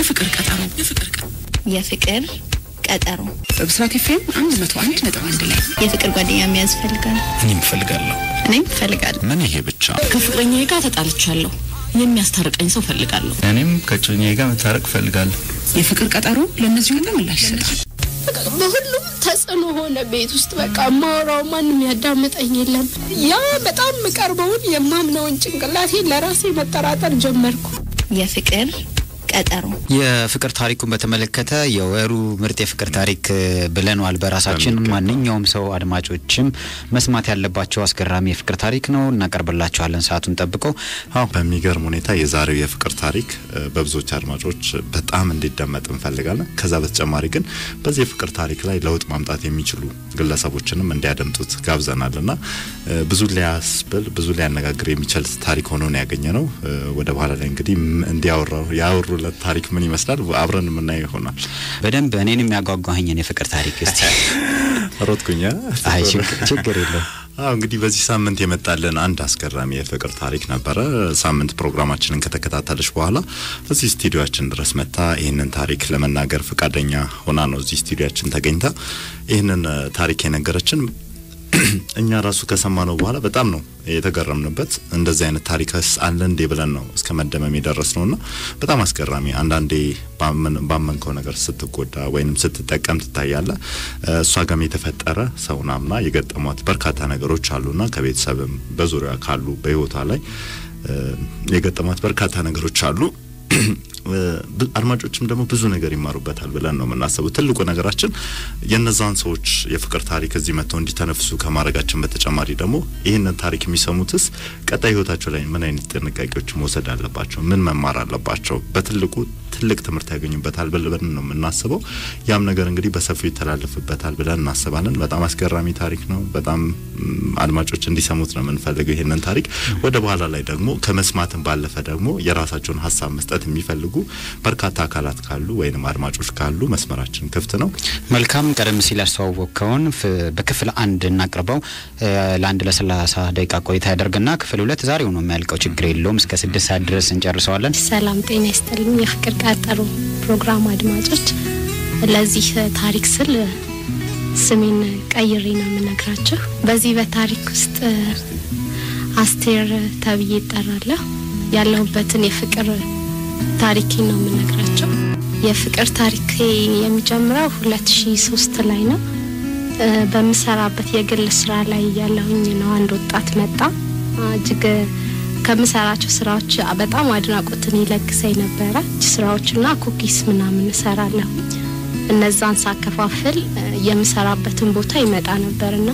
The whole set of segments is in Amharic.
የፍቅር ቀጠሮ የፍቅር ቀጠሮ የፍቅር ቀጠሮ በብስራት ኤፍኤም አንድ መቶ አንድ ነጥብ አንድ ላይ የፍቅር ጓደኛ መያዝ እፈልጋለሁ። እኔም እፈልጋለሁ። እኔም እፈልጋለሁ። ምን ይሄ ብቻ? ከፍቅረኛዬ ጋር ተጣልቻለሁ። የሚያስታርቀኝ ሰው ፈልጋለሁ። እኔም ከጮኛዬ ጋር መታረቅ እፈልጋለሁ። የፍቅር ቀጠሮ ለእነዚህ ሁሉ ምላሽ ይሰጣል። በሁሉም ተጽዕኖ ሆነ ቤት ውስጥ በቃ ማውራው ማንም ያዳምጠኝ የለም። ያ በጣም የምቀርበውን የማምነውን ጭንቅላቴን ለራሴ መጠራጠር ጀመርኩ። የፍቅር ቀጠሮ የፍቅር ታሪኩን በተመለከተ የወሩ ምርጥ የፍቅር ታሪክ ብለነዋል በራሳችን። ማንኛውም ሰው አድማጮችም መስማት ያለባቸው አስገራሚ የፍቅር ታሪክ ነው፣ እናቀርብላቸዋለን ሰዓቱን ጠብቀው። አዎ በሚገርም ሁኔታ የዛሬው የፍቅር ታሪክ እ፣ በብዙዎች አድማጮች በጣም እንዲደመጥ እንፈልጋለን። ከዛ በተጨማሪ ግን በዚህ የፍቅር ታሪክ ላይ ለውጥ ማምጣት የሚችሉ ግለሰቦችንም እንዲያደምጡት ጋብዘናል እና እ፣ ብዙ ሊያስብል ብዙ ሊያነጋግር የሚችል ታሪክ ሆኖ ነው ያገኘ ነው። እ፣ ወደ በኋላ ላይ እንግዲህ ም- እንዲያወራው ያወሩለት ታሪክ ምን ይመስላል አብረን የምናየው ይሆናል። በደንብ እኔን የሚያጓጓኝን የፍቅር ታሪክ እስቲ ሮጥኩኛ አይ ችግ- ችግር የለው አዎ እንግዲህ በዚህ ሳምንት የመጣልን አንድ አስገራሚ የፍቅር ታሪክ ነበረ። ሳምንት ፕሮግራማችንን ከተከታተለች በኋላ እዚህ ስቱዲዮአችን ድረስ መጥታ ይህንን ታሪክ ለመናገር ፈቃደኛ ሆና ነው እዚህ ስቱዲዮአችን ተገኝታ ይህንን እ፣ ታሪክ የነገረችን እኛ ራሱ ከሰማነው በኋላ በጣም ነው የተገረምንበት። እንደዚህ አይነት ታሪክስ አለ እንዴ ብለን ነው እስከ መደመም የደረስ ነውና በጣም አስገራሚ። አንዳንዴ ባመን- ባመንከው ነገር ስትጎዳ ወይንም ስትጠቀም ትታያለ። እ፣ እሷ ጋም የተፈጠረ ሰውን አምና የገጠሟት በርካታ ነገሮች አሉና ከቤተሰብም በዙሪያ ካሉ በህይወቷ ላይ እ፣ የገጠሟት በርካታ ነገሮች አሉ። እ፣ ብ- አድማጮችም ደግሞ ብዙ ነገር ይማሩበታል ብለን ነው የምናስበው። ትልቁ ነገራችን የነዛን ሰዎች የፍቅር ታሪክ እዚህ መጥተው እንዲተነፍሱ ከማድረጋችን በተጨማሪ ደግሞ ይህንን ታሪክ የሚሰሙትስ ቀጣይ ህይወታቸው ላይ ምን አይነት ጥንቃቄዎች መውሰድ አለባቸው፣ ምን መማር አለባቸው፣ በትልቁ ትልቅ ትምህርት ያገኙበታል ብለን ነው የምናስበው። ያም ነገር እንግዲህ በሰፊው ይተላለፍበታል ብለን እናስባለን። በጣም አስገራሚ ታሪክ ነው። በጣም ም፣ አድማጮች እንዲሰሙት ነው የምንፈልገው ይህንን ታሪክ። ወደ በኋላ ላይ ደግሞ ከመስማትም ባለፈ ደግሞ የራሳቸውን ሀሳብ መስጠት የሚፈልጉ በርካታ አካላት ካሉ ወይንም አድማጮች ካሉ መስመራችን ክፍት ነው። መልካም ቀደም ሲል ያስተዋወቅከውን ፍ- በክፍል አንድ እናቅርበው እ፣ ለአንድ ለሰላሳ ደቂቃ ቆይታ ያደርግና ክፍል ሁለት ዛሬው ነው የሚያልቀው። ችግር የለውም እስከ ስድስት ሰዓት ድረስ እንጨርሰዋለን። ሰላም ጤና ይስጥልኝ የፍቅር ቀጠሮ ፕሮግራም አድማጮች። ለዚህ ታሪክ ስል ስሜን ቀይሬ ነው የምነግራቸው። በዚህ በታሪክ ውስጥ አስቴር ተብዬ ይጠራለሁ። ያለሁበትን የፍቅር ታሪኬን ነው የምነግራቸው። የፍቅር ታሪኬ የሚጀምረው ሁለት ሺ ሶስት ላይ ነው። እ፣ በምሰራበት የግል ስራ ላይ ያለሁኝ ነው አንድ ወጣት መጣ። እጅግ ከምሰራቸው ስራዎች በጣም አድናቆትን ይለግሰኝ ነበረ። እጅ ስራዎችና ኩኪስ ምናምን እሰራለሁ። እነዛን ሳከፋፍል እ፣ የምሰራበትን ቦታ ይመጣ ነበርና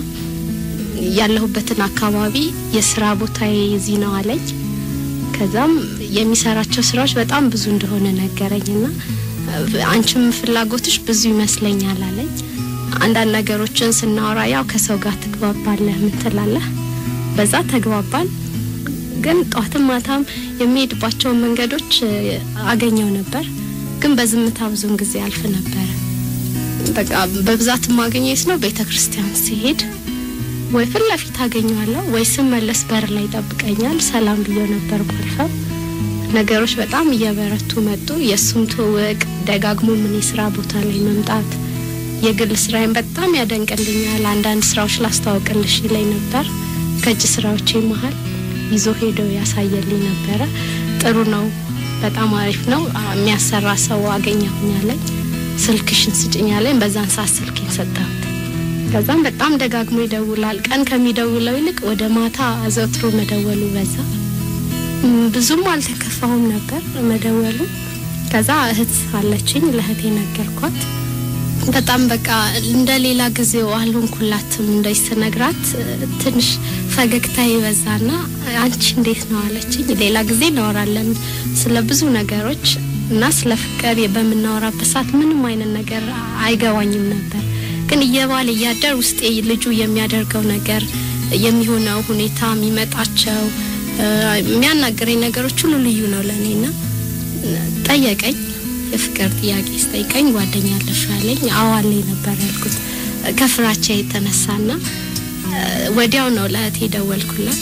ያለሁበትን አካባቢ የስራ ቦታዬ እዚህ ነው አለኝ። ከዛም የሚሰራቸው ስራዎች በጣም ብዙ እንደሆነ ነገረኝና እ፣ አንቺም ፍላጎትሽ ብዙ ይመስለኛል አለኝ። አንዳንድ ነገሮችን ስናወራ ያው ከሰው ጋር ትግባባለህ፣ ምን ትላለህ? በዛ ተግባባን። ግን ጧትም ማታም የሚሄድባቸውን መንገዶች እ፣ አገኘው ነበር። ግን በዝምታ ብዙን ጊዜ አልፍ ነበረ። በቃ በብዛት የማገኘው ነው ቤተ ክርስቲያን ሲሄድ ወይ ፊት ለፊት አገኘዋለሁ ወይ ስመለስ በር ላይ ይጠብቀኛል። ሰላም ብዬው ነበር ባልፈው። ነገሮች በጣም እየበረቱ መጡ። የእሱም ትውውቅ ደጋግሞ ምን የስራ ቦታ ላይ መምጣት የግል ስራዬን በጣም ያደንቅልኛል። አንዳንድ ስራዎች ላስተዋውቅልሽ ይለኝ ነበር። ከእጅ ስራዎቼ መሀል ይዞ ሄዶ ያሳየልኝ ነበረ። ጥሩ ነው፣ በጣም አሪፍ ነው፣ አ- የሚያሰራ ሰው አገኘሁኛለኝ። ስልክሽን ስጭኛለኝ። በዛን ሰዓት ስልኬን ሰጠሁት። ከዛም በጣም ደጋግሞ ይደውላል። ቀን ከሚደውለው ይልቅ ወደ ማታ አዘውትሮ መደወሉ በዛ። ም፣ ብዙም አልተከፋሁም ነበር መደወሉ። ከዛ እህት አለችኝ፣ ለእህቴ ነገርኳት። በጣም በቃ እንደ ሌላ ጊዜው አልሆንኩላትም። እንደዚህ ስነግራት እ፣ ትንሽ ፈገግታ ይበዛና አንቺ እንዴት ነው አለችኝ። ሌላ ጊዜ እናወራለን ስለ ብዙ ነገሮች እና ስለ ፍቅር በምናወራበት ሰዓት ምንም አይነት ነገር አይገባኝም ነበር። ግን እየባለ እያደር ውስጤ ልጁ የሚያደርገው ነገር የሚሆነው ሁኔታ የሚመጣቸው እ፣ የሚያናገረኝ ነገሮች ሁሉ ልዩ ነው ለእኔና ጠየቀኝ። የፍቅር ጥያቄ ስጠይቀኝ ጓደኛ አለሽ ያለኝ አዎ አለኝ ነበር ያልኩት ከፍራቻ የተነሳና እ፣ ወዲያው ነው ለእህቴ ደወልኩላት።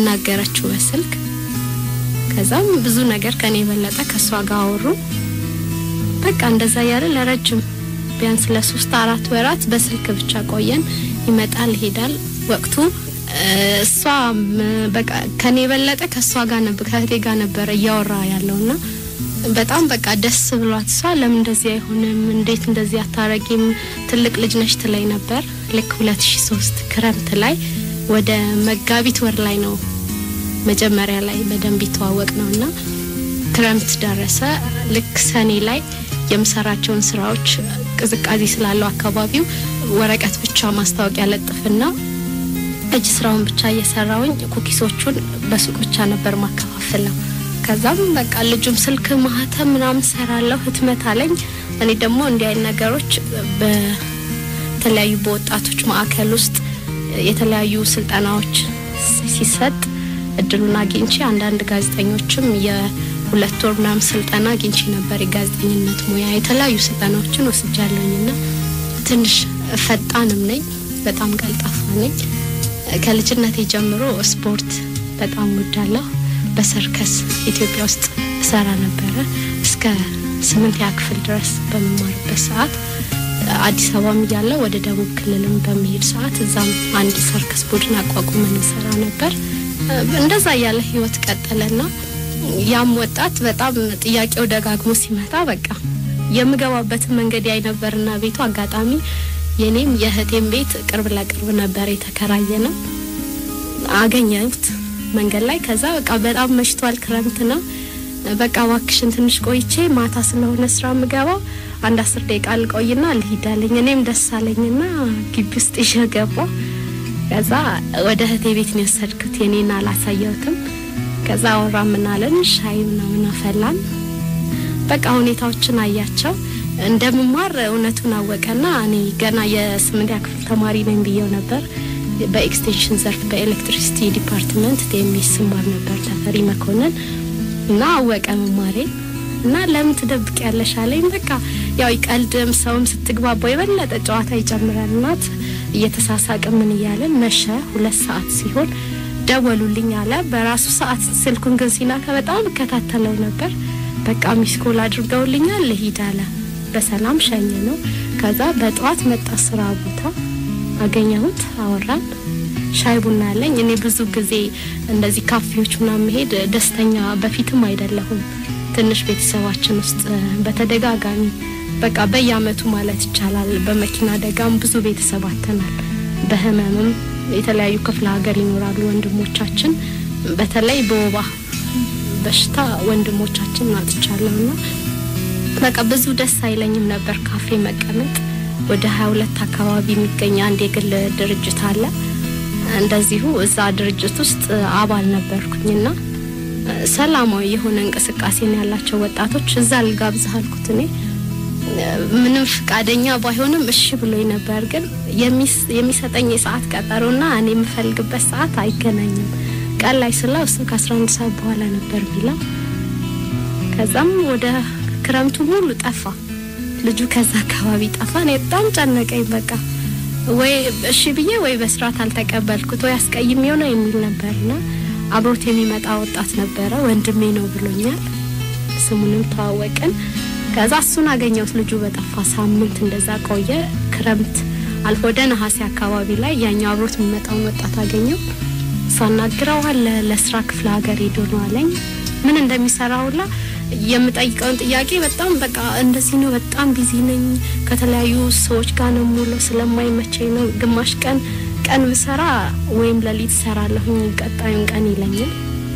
አናገረችው በስልክ። ከዛም ብዙ ነገር ከኔ የበለጠ ከእሷ ጋር አወሩ። በቃ እንደዛ እያለ ለረጅም ቢያንስ ለሶስት አራት ወራት በስልክ ብቻ ቆየን። ይመጣል ይሄዳል። ወቅቱ እ፣ እሷ ም፣ በቃ ከኔ የበለጠ ከእሷ ጋር ነበር ከእህቴ ጋር ነበረ እያወራ ያለውና በጣም በቃ ደስ ብሏት እሷ ለምን እንደዚህ አይሆንም እንዴት እንደዚህ አታረጊም ትልቅ ልጅ ነሽ ትለኝ ነበር። ልክ 2003 ክረምት ላይ ወደ መጋቢት ወር ላይ ነው መጀመሪያ ላይ በደንብ ይተዋወቅ ነው እና ክረምት ደረሰ። ልክ ሰኔ ላይ የምሰራቸውን ስራዎች ቅዝቃዜ ስላለው አካባቢው ወረቀት ብቻ ማስታወቂያ ለጥፍና እጅ ስራውን ብቻ እየሰራውኝ ኩኪሶቹን በሱቅ ብቻ ነበር ማከፋፍለው። ከዛም በቃ ልጁም ስልክ ማህተም ምናምን ሰራለሁ ህትመት አለኝ። እኔ ደግሞ እንዲህ አይነት ነገሮች በተለያዩ በወጣቶች ማዕከል ውስጥ የተለያዩ ስልጠናዎች ሲሰጥ እድሉን አግኝቼ አንዳንድ ጋዜጠኞችም የሁለት ወር ምናምን ስልጠና አግኝቼ ነበር። የጋዜጠኝነት ሙያ የተለያዩ ስልጠናዎችን ወስጃለሁኝና ትንሽ ፈጣንም ነኝ፣ በጣም ቀልጣፋ ነኝ። ከልጅነቴ ጀምሮ ስፖርት በጣም ወዳለሁ። በሰርከስ ኢትዮጵያ ውስጥ እሰራ ነበረ እስከ ስምንተኛ ክፍል ድረስ በመማርበት ሰዓት አዲስ አበባም እያለ ወደ ደቡብ ክልልም በሚሄድ ሰዓት እዛም አንድ ሰርከስ ቡድን አቋቁመን እንሰራ ነበር። እንደዛ እያለ ህይወት ቀጠለና ያም ወጣት በጣም ጥያቄው ደጋግሞ ሲመጣ በቃ የምገባበትን መንገድ ያይ ነበርና ቤቱ አጋጣሚ የኔም የእህቴም ቤት ቅርብ ለቅርብ ነበር የተከራየ ነው። አገኘሁት መንገድ ላይ። ከዛ በቃ በጣም መሽቷል፣ ክረምት ነው። በቃ እባክሽን ትንሽ ቆይቼ ማታ ስለሆነ ስራ የምገባው አንድ አስር ደቂቃ ልቆይና ልሂድ አለኝ። እኔም ደስ አለኝና ግቢ ውስጥ ይዤ ገባሁ። ከዛ ወደ እህቴ ቤት ነው የወሰድኩት። የኔን አላሳየሁትም። ከዛ አወራ ምናለን ሻይ ምናምን አፈላን። በቃ ሁኔታዎችን አያቸው እንደምማር እውነቱን አወቀና እኔ ገና የስምንተኛ ክፍል ተማሪ ነኝ ብዬው ነበር። በኤክስቴንሽን ዘርፍ በኤሌክትሪሲቲ ዲፓርትመንት ቴሚስ ስማር ነበር ተፈሪ መኮንን እና አወቀ መማሬን እና ለምን ትደብቅ ያለሽ አለኝ። በቃ ያው ቀልድም ሰውም ስትግባባው የበለጠ ጨዋታ ይጨምራል። እናት እየተሳሳቅ ምን እያለን መሸ። ሁለት ሰዓት ሲሆን ደወሉልኝ አለ። በራሱ ሰዓት ስልኩን ግን ሲናከ በጣም እከታተለው ነበር። በቃ ሚስኮል አድርገውልኛል ልሂድ አለ። በሰላም ሸኝ ነው። ከዛ በጠዋት መጣ ስራ ቦታ አገኘሁት፣ አወራን፣ ሻይ ቡና አለኝ። እኔ ብዙ ጊዜ እንደዚህ ካፌዎች ምናምን መሄድ ደስተኛ በፊትም አይደለሁም። ትንሽ ቤተሰባችን ውስጥ በተደጋጋሚ በቃ በየአመቱ ማለት ይቻላል በመኪና አደጋም ብዙ ቤተሰብ አተናል። በህመምም የተለያዩ ክፍለ ሀገር ይኖራሉ ወንድሞቻችን። በተለይ በወባ በሽታ ወንድሞቻችን አጥቻለሁና በቃ ብዙ ደስ አይለኝም ነበር ካፌ መቀመጥ። ወደ ሀያ ሁለት አካባቢ የሚገኝ አንድ የግል ድርጅት አለ። እንደዚሁ እዛ ድርጅት ውስጥ አባል ነበርኩኝና ሰላማዊ የሆነ እንቅስቃሴ ነው ያላቸው ወጣቶች። እዛ ልጋብዝህ አልኩት። እኔ ምንም ፍቃደኛ ባይሆንም እሺ ብሎኝ ነበር። ግን የሚሰጠኝ የሰዓት ቀጠሮና እኔ የምፈልግበት ሰዓት አይገናኝም። ቀን ላይ ስለው እሱ ከአስራ አንድ ሰዓት በኋላ ነበር ቢለው ከዛም ወደ ክረምቱ ሙሉ ጠፋ። ልጁ ከዛ አካባቢ ጠፋ። እኔ በጣም ጨነቀኝ። በቃ ወይ እሺ ብዬ ወይ በስርዓት አልተቀበልኩት ወይ አስቀይም የሆነ የሚል ነበርና አብሮት የሚመጣ ወጣት ነበረ። ወንድሜ ነው ብሎኛል። ስሙንም ተዋወቅን። ከዛ እሱን አገኘሁት። ልጁ በጠፋ ሳምንት እንደዛ ቆየ። ክረምት አልፎ ወደ ነሐሴ አካባቢ ላይ ያኛው አብሮት የሚመጣውን ወጣት አገኘው። ሳናግረው አለ ለስራ ክፍለ ሀገር ሄዶ ነው አለኝ። ምን እንደሚሰራ ሁላ የምጠይቀውን ጥያቄ በጣም በቃ እንደዚህ ነው፣ በጣም ቢዚ ነኝ፣ ከተለያዩ ሰዎች ጋር ነው ሙሉ ስለማይመቸኝ ነው። ግማሽ ቀን ቀን ብሰራ ወይም ለሊት ሰራለሁኝ፣ ቀጣዩን ቀን ይለኛል።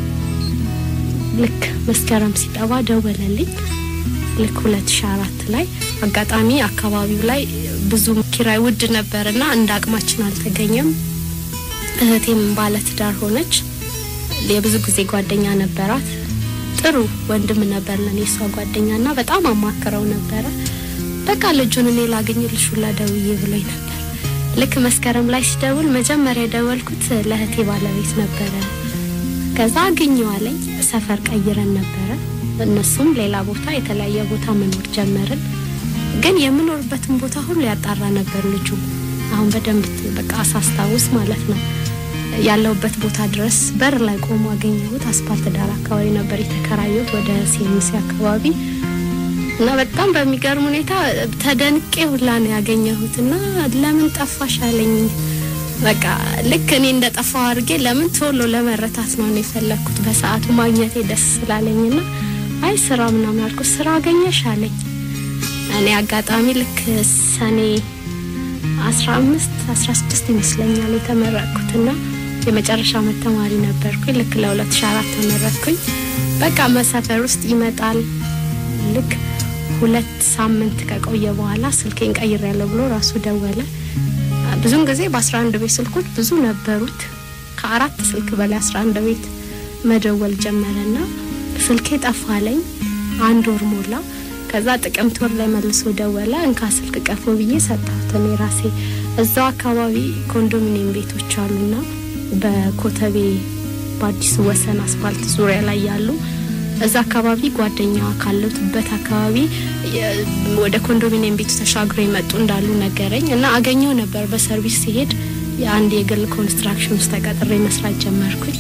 ልክ መስከረም ሲጠባ ደወለልኝ። ልክ ሁለት ሺ አራት ላይ አጋጣሚ አካባቢው ላይ ብዙ ኪራይ ውድ ነበርና እንደ አቅማችን አልተገኘም። እህቴም ባለትዳር ሆነች። የብዙ ጊዜ ጓደኛ ነበራት። ጥሩ ወንድም ነበር ለኔ እሷ ጓደኛ ና በጣም አማክረው ነበረ። በቃ ልጁን እኔ ላገኝልሽ ሁላ ደውዬ ብሎኝ ነበር። ልክ መስከረም ላይ ሲደውል መጀመሪያ የደወልኩት ለእህቴ ባለቤት ነበረ። ከዛ አገኘዋለኝ። ሰፈር ቀይረን ነበረ። እነሱም ሌላ ቦታ የተለያየ ቦታ መኖር ጀመርን። ግን የምኖርበትን ቦታ ሁሉ ያጣራ ነበር ልጁ። አሁን በደንብ በቃ አሳስታውስ ማለት ነው ያለውበት ቦታ ድረስ በር ላይ ቆሞ አገኘሁት። አስፓልት ዳር አካባቢ ነበር የተከራየሁት ወደ ሴሚሲ አካባቢ። እና በጣም በሚገርም ሁኔታ ተደንቄ ሁላ ነው ያገኘሁት እና ለምን ጠፋሽ አለኝ። በቃ ልክ እኔ እንደ ጠፋው አድርጌ ለምን ቶሎ ለመረታት ነው እኔ የፈለግኩት በሰዓቱ ማግኘቴ ደስ ስላለኝና አይ ስራ ምናምን አልኩት። ስራ አገኘሽ አለኝ። እኔ አጋጣሚ ልክ ሰኔ አስራ አምስት አስራ ስድስት ይመስለኛል የተመረቅኩትና የመጨረሻ ዓመት ተማሪ ነበርኩኝ። ልክ ለሁለት ሺ አራት ተመረቅኩኝ። በቃ መሰፈር ውስጥ ይመጣል። ልክ ሁለት ሳምንት ከቆየ በኋላ ስልኬን ቀይር ያለው ብሎ ራሱ ደወለ። ብዙን ጊዜ በአስራ አንድ ቤት ስልኮች ብዙ ነበሩት። ከአራት ስልክ በላይ አስራ አንድ ቤት መደወል ጀመረና ስልኬ ጠፋለኝ። አንድ ወር ሞላ። ከዛ ጥቅምት ወር ላይ መልሶ ደወለ። እንካ ስልክ ቀፎ ብዬ ሰጠሁት። እኔ ራሴ እዛው አካባቢ ኮንዶሚኒየም ቤቶች አሉና በኮተቤ በአዲሱ ወሰን አስፋልት ዙሪያ ላይ ያሉ እዛ አካባቢ ጓደኛዋ ካለቱበት አካባቢ የ- ወደ ኮንዶሚኒየም ቤቱ ተሻግሮ የመጡ እንዳሉ ነገረኝ እና አገኘው ነበር። በሰርቪስ ሲሄድ የአንድ የግል ኮንስትራክሽን ውስጥ ተቀጥሬ መስራት ጀመርኩኝ።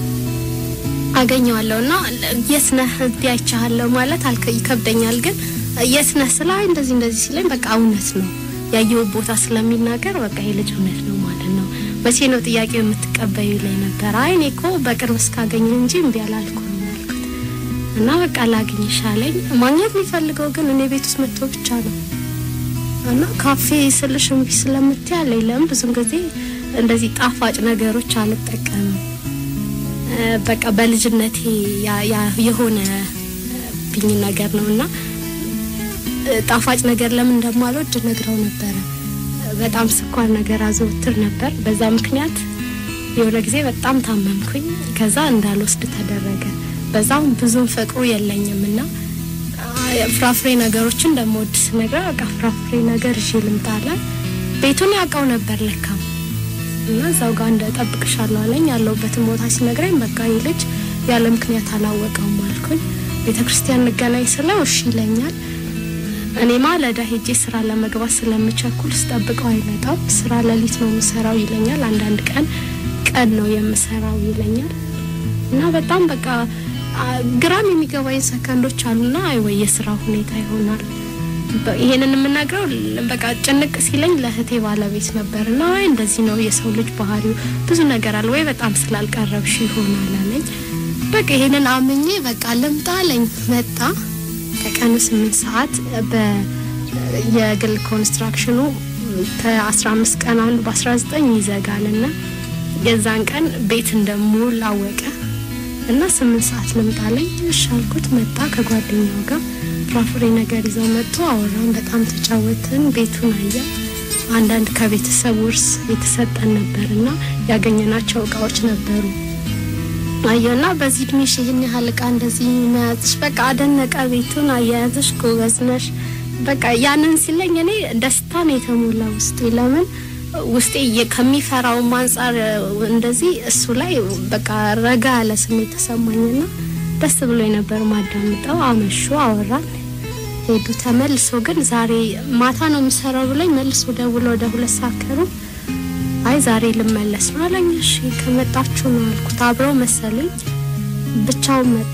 አገኘዋለሁ እና የት ነህ እዚህ አይቻለሁ ማለት አልከ ይከብደኛል፣ ግን የት ነህ ስለ አይ እንደዚህ እንደዚህ ሲለኝ በቃ እውነት ነው ያየው ቦታ ስለሚናገር በቃ ይሄ ልጅ እውነት ነው ማለት ነው። መቼ ነው ጥያቄው የምትቀበዩ ላይ ነበር። አይ እኔ እኮ በቅርብ እስካገኘ እንጂ እምቢ አላልኩም አልኩት እና በቃ ላግኝሽ አለኝ። ማግኘት የሚፈልገው ግን እኔ ቤት ውስጥ መጥቶ ብቻ ነው እና ካፌ ስልሽ እምቢ ስለምትይ አለኝ። ለምን ብዙም ጊዜ እንደዚህ ጣፋጭ ነገሮች አልጠቀምም እ፣ በቃ በልጅነቴ ያ- ያ- የሆነ ብኝ ነገር ነው እና እ፣ ጣፋጭ ነገር ለምን እንደማልወድ ነግረው ነበረ። በጣም ስኳር ነገር አዘወትር ነበር። በዛ ምክንያት የሆነ ጊዜ በጣም ታመምኩኝ። ከዛ እንዳልወስድ ተደረገ። በዛም ብዙም ፍቅሩ የለኝም እና አ፣ ፍራፍሬ ነገሮችን እንደምወድ ስነግረው በቃ ፍራፍሬ ነገር ይዤ ልምጣ አለ። ቤቱን ያውቀው ነበር ለካም እና እዛው ጋር እንደጠብቅሻለሁ አለኝ። ያለሁበትን ቦታ ሲነግረኝ በቃ ይህ ልጅ ያለ ምክንያት አላወቀውም አልኩኝ። ቤተ ክርስቲያን እንገናኝ ስለው እሺ ይለኛል። እኔ ማለዳ ሄጄ ስራ ለመግባት ስለምቸኩል ስጠብቀው አይመጣም። ስራ ሌሊት ነው የምሰራው ይለኛል። አንዳንድ ቀን ቀን ነው የምሰራው ይለኛል። እና በጣም በቃ አ፣ ግራም የሚገባኝ ሰከንዶች አሉና አይ ወይ የስራ ሁኔታ ይሆናል በ- ይሄንን የምናግረው ል- በቃ ጭንቅ ሲለኝ ለእህቴ ባለቤት ነበር እና አይ እንደዚህ ነው የሰው ልጅ ባህሪው ብዙ ነገር አለ ወይ በጣም ስላልቀረብሽ ይሆናል አለኝ። በቃ ይሄንን አምኜ በቃ ልምጣ አለኝ። መጣ። ከቀኑ ስምንት ሰዓት በ የግል ኮንስትራክሽኑ ከአስራ አምስት ቀን አንዱ በአስራ ዘጠኝ ይዘጋል እና የዛን ቀን ቤት እንደምውል አወቀ እና ስምንት ሰዓት ልምጣለኝ። እሺ አልኩት። መጣ ከጓደኛው ጋር ፍራፍሬ ነገር ይዘው መጥቶ አወራን። በጣም ተጫወትን። ቤቱን አየ። አንዳንድ ከቤተሰብ ውርስ የተሰጠን ነበር እና ያገኘናቸው እቃዎች ነበሩ። አየና በዚህ እድሜሽ ይህን ያህል እቃ እንደዚህ መያዝሽ በቃ አደነቀ። ቤቱን አያያዝሽ ጎበዝ ነሽ። በቃ ያንን ሲለኝ እኔ ደስታ ነው የተሞላ ውስጤ። ለምን ውስጤ የ- ከሚፈራውም አንጻር እንደዚህ እሱ ላይ በቃ ረጋ ያለ ስሜት ተሰማኝና ደስ ብሎ ነበር ማዳምጠው። አመሹ፣ አወራን፣ ሄዱ። ተመልሶ ግን ዛሬ ማታ ነው የምሰራው ብለኝ መልሶ ደውሎ ወደ ሁለት ሰዓት ከሩብ አይ ዛሬ ልመለስ ነው አለኝ። እሺ ከመጣችሁ ነው አልኩት። አብረው መሰሉኝ ብቻውን መጣ።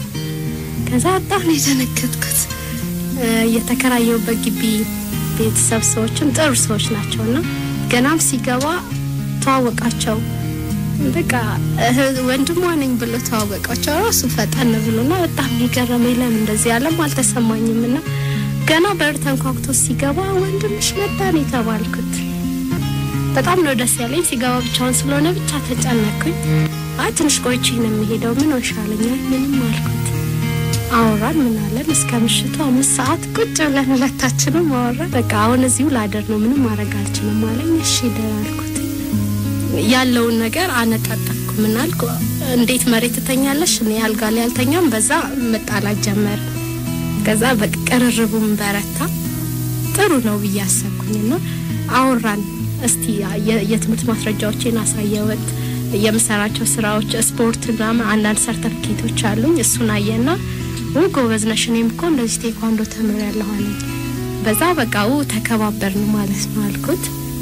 ከዛ በጣም ነው የተነከትኩት። እ፣ የተከራየሁበት ግቢ ቤተሰብ ሰዎችም ጥሩ ሰዎች ናቸውና ገናም ሲገባ ተዋወቃቸው። በቃ እህ- ወንድሟ ነኝ ብሎ ተዋወቃቸው። ራሱ ፈጠን ብሎና በጣም የገረመኝ ለምን እንደዚህ ያለም አልተሰማኝም። እና ገና በር ተንኳኩቶ ሲገባ ወንድምሽ መጣ ነው የተባልኩት። በጣም ነው ደስ ያለኝ። ሲገባ ብቻውን ስለሆነ ብቻ ተጨነኩኝ። አይ ትንሽ ቆይቼ ነው የሚሄደው ምን ሆንሻለኝ? አይ ምንም አልኩት። አወራን ምን አለን እስከ ምሽቱ አምስት ሰዓት ቁጭ ብለን ሁለታችንም አወራን። በቃ አሁን እዚሁ ላደር ነው ምንም ማድረግ አልችልም አለኝ። እሺ ደር አልኩት። ያለውን ነገር አነጣጠፍኩ። ምን አልኩ፣ እንዴት መሬት ትተኛለሽ? እኔ አልጋ ላይ አልተኛም። በዛ መጣላት ጀመር። ከዛ በቃ ቅርርቡም በረታ። ጥሩ ነው ብዬ አሰብኩኝና አወራን። እስቲ የ- የትምህርት ማስረጃዎቼን አሳየወት የምሰራቸው ስራዎች ስፖርት ምናምን አንዳንድ ሰርተፊኬቶች አሉኝ። እሱን አየና ው ጎበዝ ነሽ፣ እኔም እኮ እንደዚህ ቴኳንዶ ተምሬያለሁ አለኝ። በዛ በቃ ው ተከባበርን ማለት ነው አልኩት።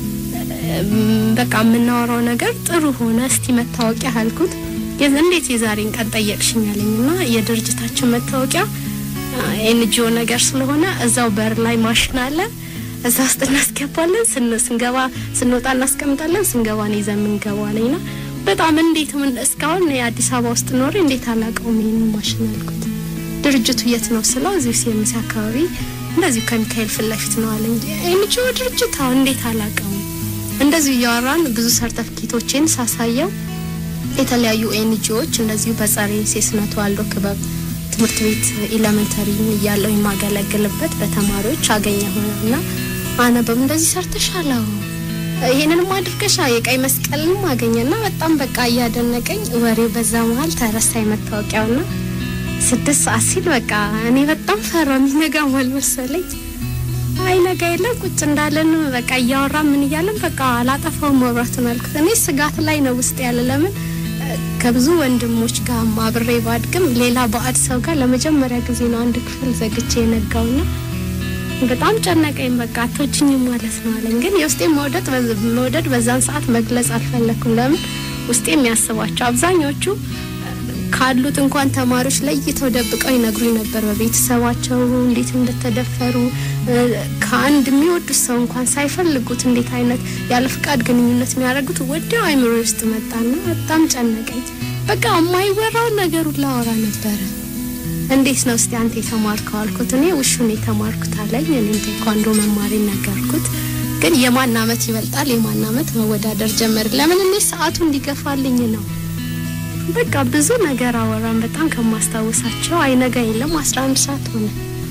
እም፣ በቃ የምናወራው ነገር ጥሩ ሆነ። እስቲ መታወቂያ አልኩት። የዝ- እንዴት የዛሬን ቀን ጠየቅሽኝ አለኝ እና የድርጅታችን መታወቂያ ኤንጂኦ ነገር ስለሆነ እዛው በር ላይ ማሽን አለ። እዛ ውስጥ እናስገባለን። ስን- ስንገባ ስንወጣ እናስቀምጣለን። ስንገባ ነው ይዘን የምንገባው አለኝና በጣም እንዴት ምን እስካሁን የአዲስ አበባ ውስጥ ኖሬ እንዴት አላውቀውም ይሄንን ማሽን አልኩት። ድርጅቱ የት ነው ስለው እዚሁ ሲኤምሲ አካባቢ እንደዚሁ ከሚካኤል ፊት ለፊት ነው አለኝ። ኤንጂኦ ድርጅት አሁን እንዴት አላውቀውም። እንደዚሁ እያወራን ብዙ ሰርተፍኬቶቼን ሳሳየው የተለያዩ ኤንጂኦዎች እንደዚሁ በጸረ ሴስና ተዋልዶ ክበብ ትምህርት ቤት ኤሌመንተሪ እያለው የማገለግልበት በተማሪዎች አገኘሁ እና አነበብ እንደዚህ ሰርተሻል፣ አዎ ይሄንንም አድርገሻ የቀይ መስቀልንም አገኘና በጣም በቃ እያደነቀኝ ወሬው በዛ መሀል ተረሳኝ መታወቂያውና ስድስት ሰዓት ሲል በቃ እኔ በጣም ፈራ የሚነጋም አልመሰለኝ። አይ ነገ የለም ቁጭ እንዳለን በቃ እያወራ ምን እያለን በቃ አላጠፋውም መብራቱን አልኩት። እኔ ስጋት ላይ ነው ውስጥ ያለ ለምን እ፣ ከብዙ ወንድሞች ጋር አብሬ ባድግም ሌላ ባዕድ ሰው ጋር ለመጀመሪያ ጊዜ ነው አንድ ክፍል ዘግቼ የነጋውና በጣም ጨነቀኝ። በቃ አቶችኝም ማለት ነው አለኝ። ግን የውስጤ መውደድ መውደድ በዛን ሰዓት መግለጽ አልፈለኩም። ለምን ውስጤ የሚያስባቸው አብዛኞቹ ካሉት እንኳን ተማሪዎች ለይተው ደብቀው ይነግሩኝ ነበር በቤተሰባቸው እንዴት እንደተደፈሩ እ፣ ከአንድ የሚወዱት ሰው እንኳን ሳይፈልጉት እንዴት አይነት ያለ ፍቃድ ግንኙነት የሚያደርጉት ወዲያው አይምሮ ውስጥ መጣና በጣም ጨነቀኝ። በቃ የማይወራውን ነገር ሁሉ አወራ ነበረ። እንዴት ነው እስቲ አንተ የተማርከው አልኩት። እኔ ውሹን የተማርኩት አለኝ። እኔ ቴኳንዶ መማሪ ነገርኩት። ግን የማን አመት ይበልጣል የማን አመት መወዳደር ጀመር። ለምን እኔ ሰዓቱ እንዲገፋልኝ ነው። በቃ ብዙ ነገር አወራን። በጣም ከማስታወሳቸው አይነጋ የለም አስራ አንድ ሰዓት ሆነ።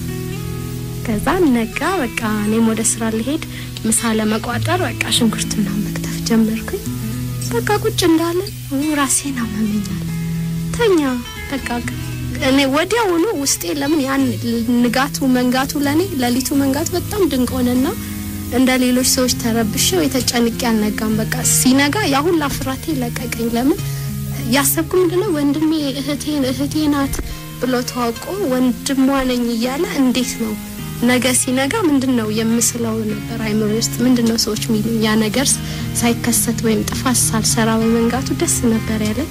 ከዛ ነጋ። በቃ እኔም ወደ ስራ ልሄድ ምሳ ለመቋጠር በቃ ሽንኩርትና መክተፍ ጀመርኩኝ። በቃ ቁጭ እንዳለን ራሴን አመመኛል። ተኛ በቃ እኔ ወዲያውኑ ውስጤ ለምን ያን ንጋቱ መንጋቱ ለኔ ሌሊቱ መንጋቱ በጣም ድንቅ ሆነና እንደ ሌሎች ሰዎች ተረብሼው የተጨንቄ አልነጋም። በቃ ሲነጋ ያ ሁላ ፍራቴ ለቀቀኝ። ለምን ያሰብኩ ምንድነው ወንድሜ እህቴን እህቴ ናት ብሎ ተዋውቆ ወንድሟ ነኝ እያለ እንዴት ነው ነገ ሲነጋ ምንድን ነው የምስለው ነበር አይምሮ ውስጥ ምንድን ነው ሰዎች የሚሉኝ። ያ ነገር ሳይከሰት ወይም ጥፋት ሳልሰራ በመንጋቱ ደስ ነበር ያለኝ።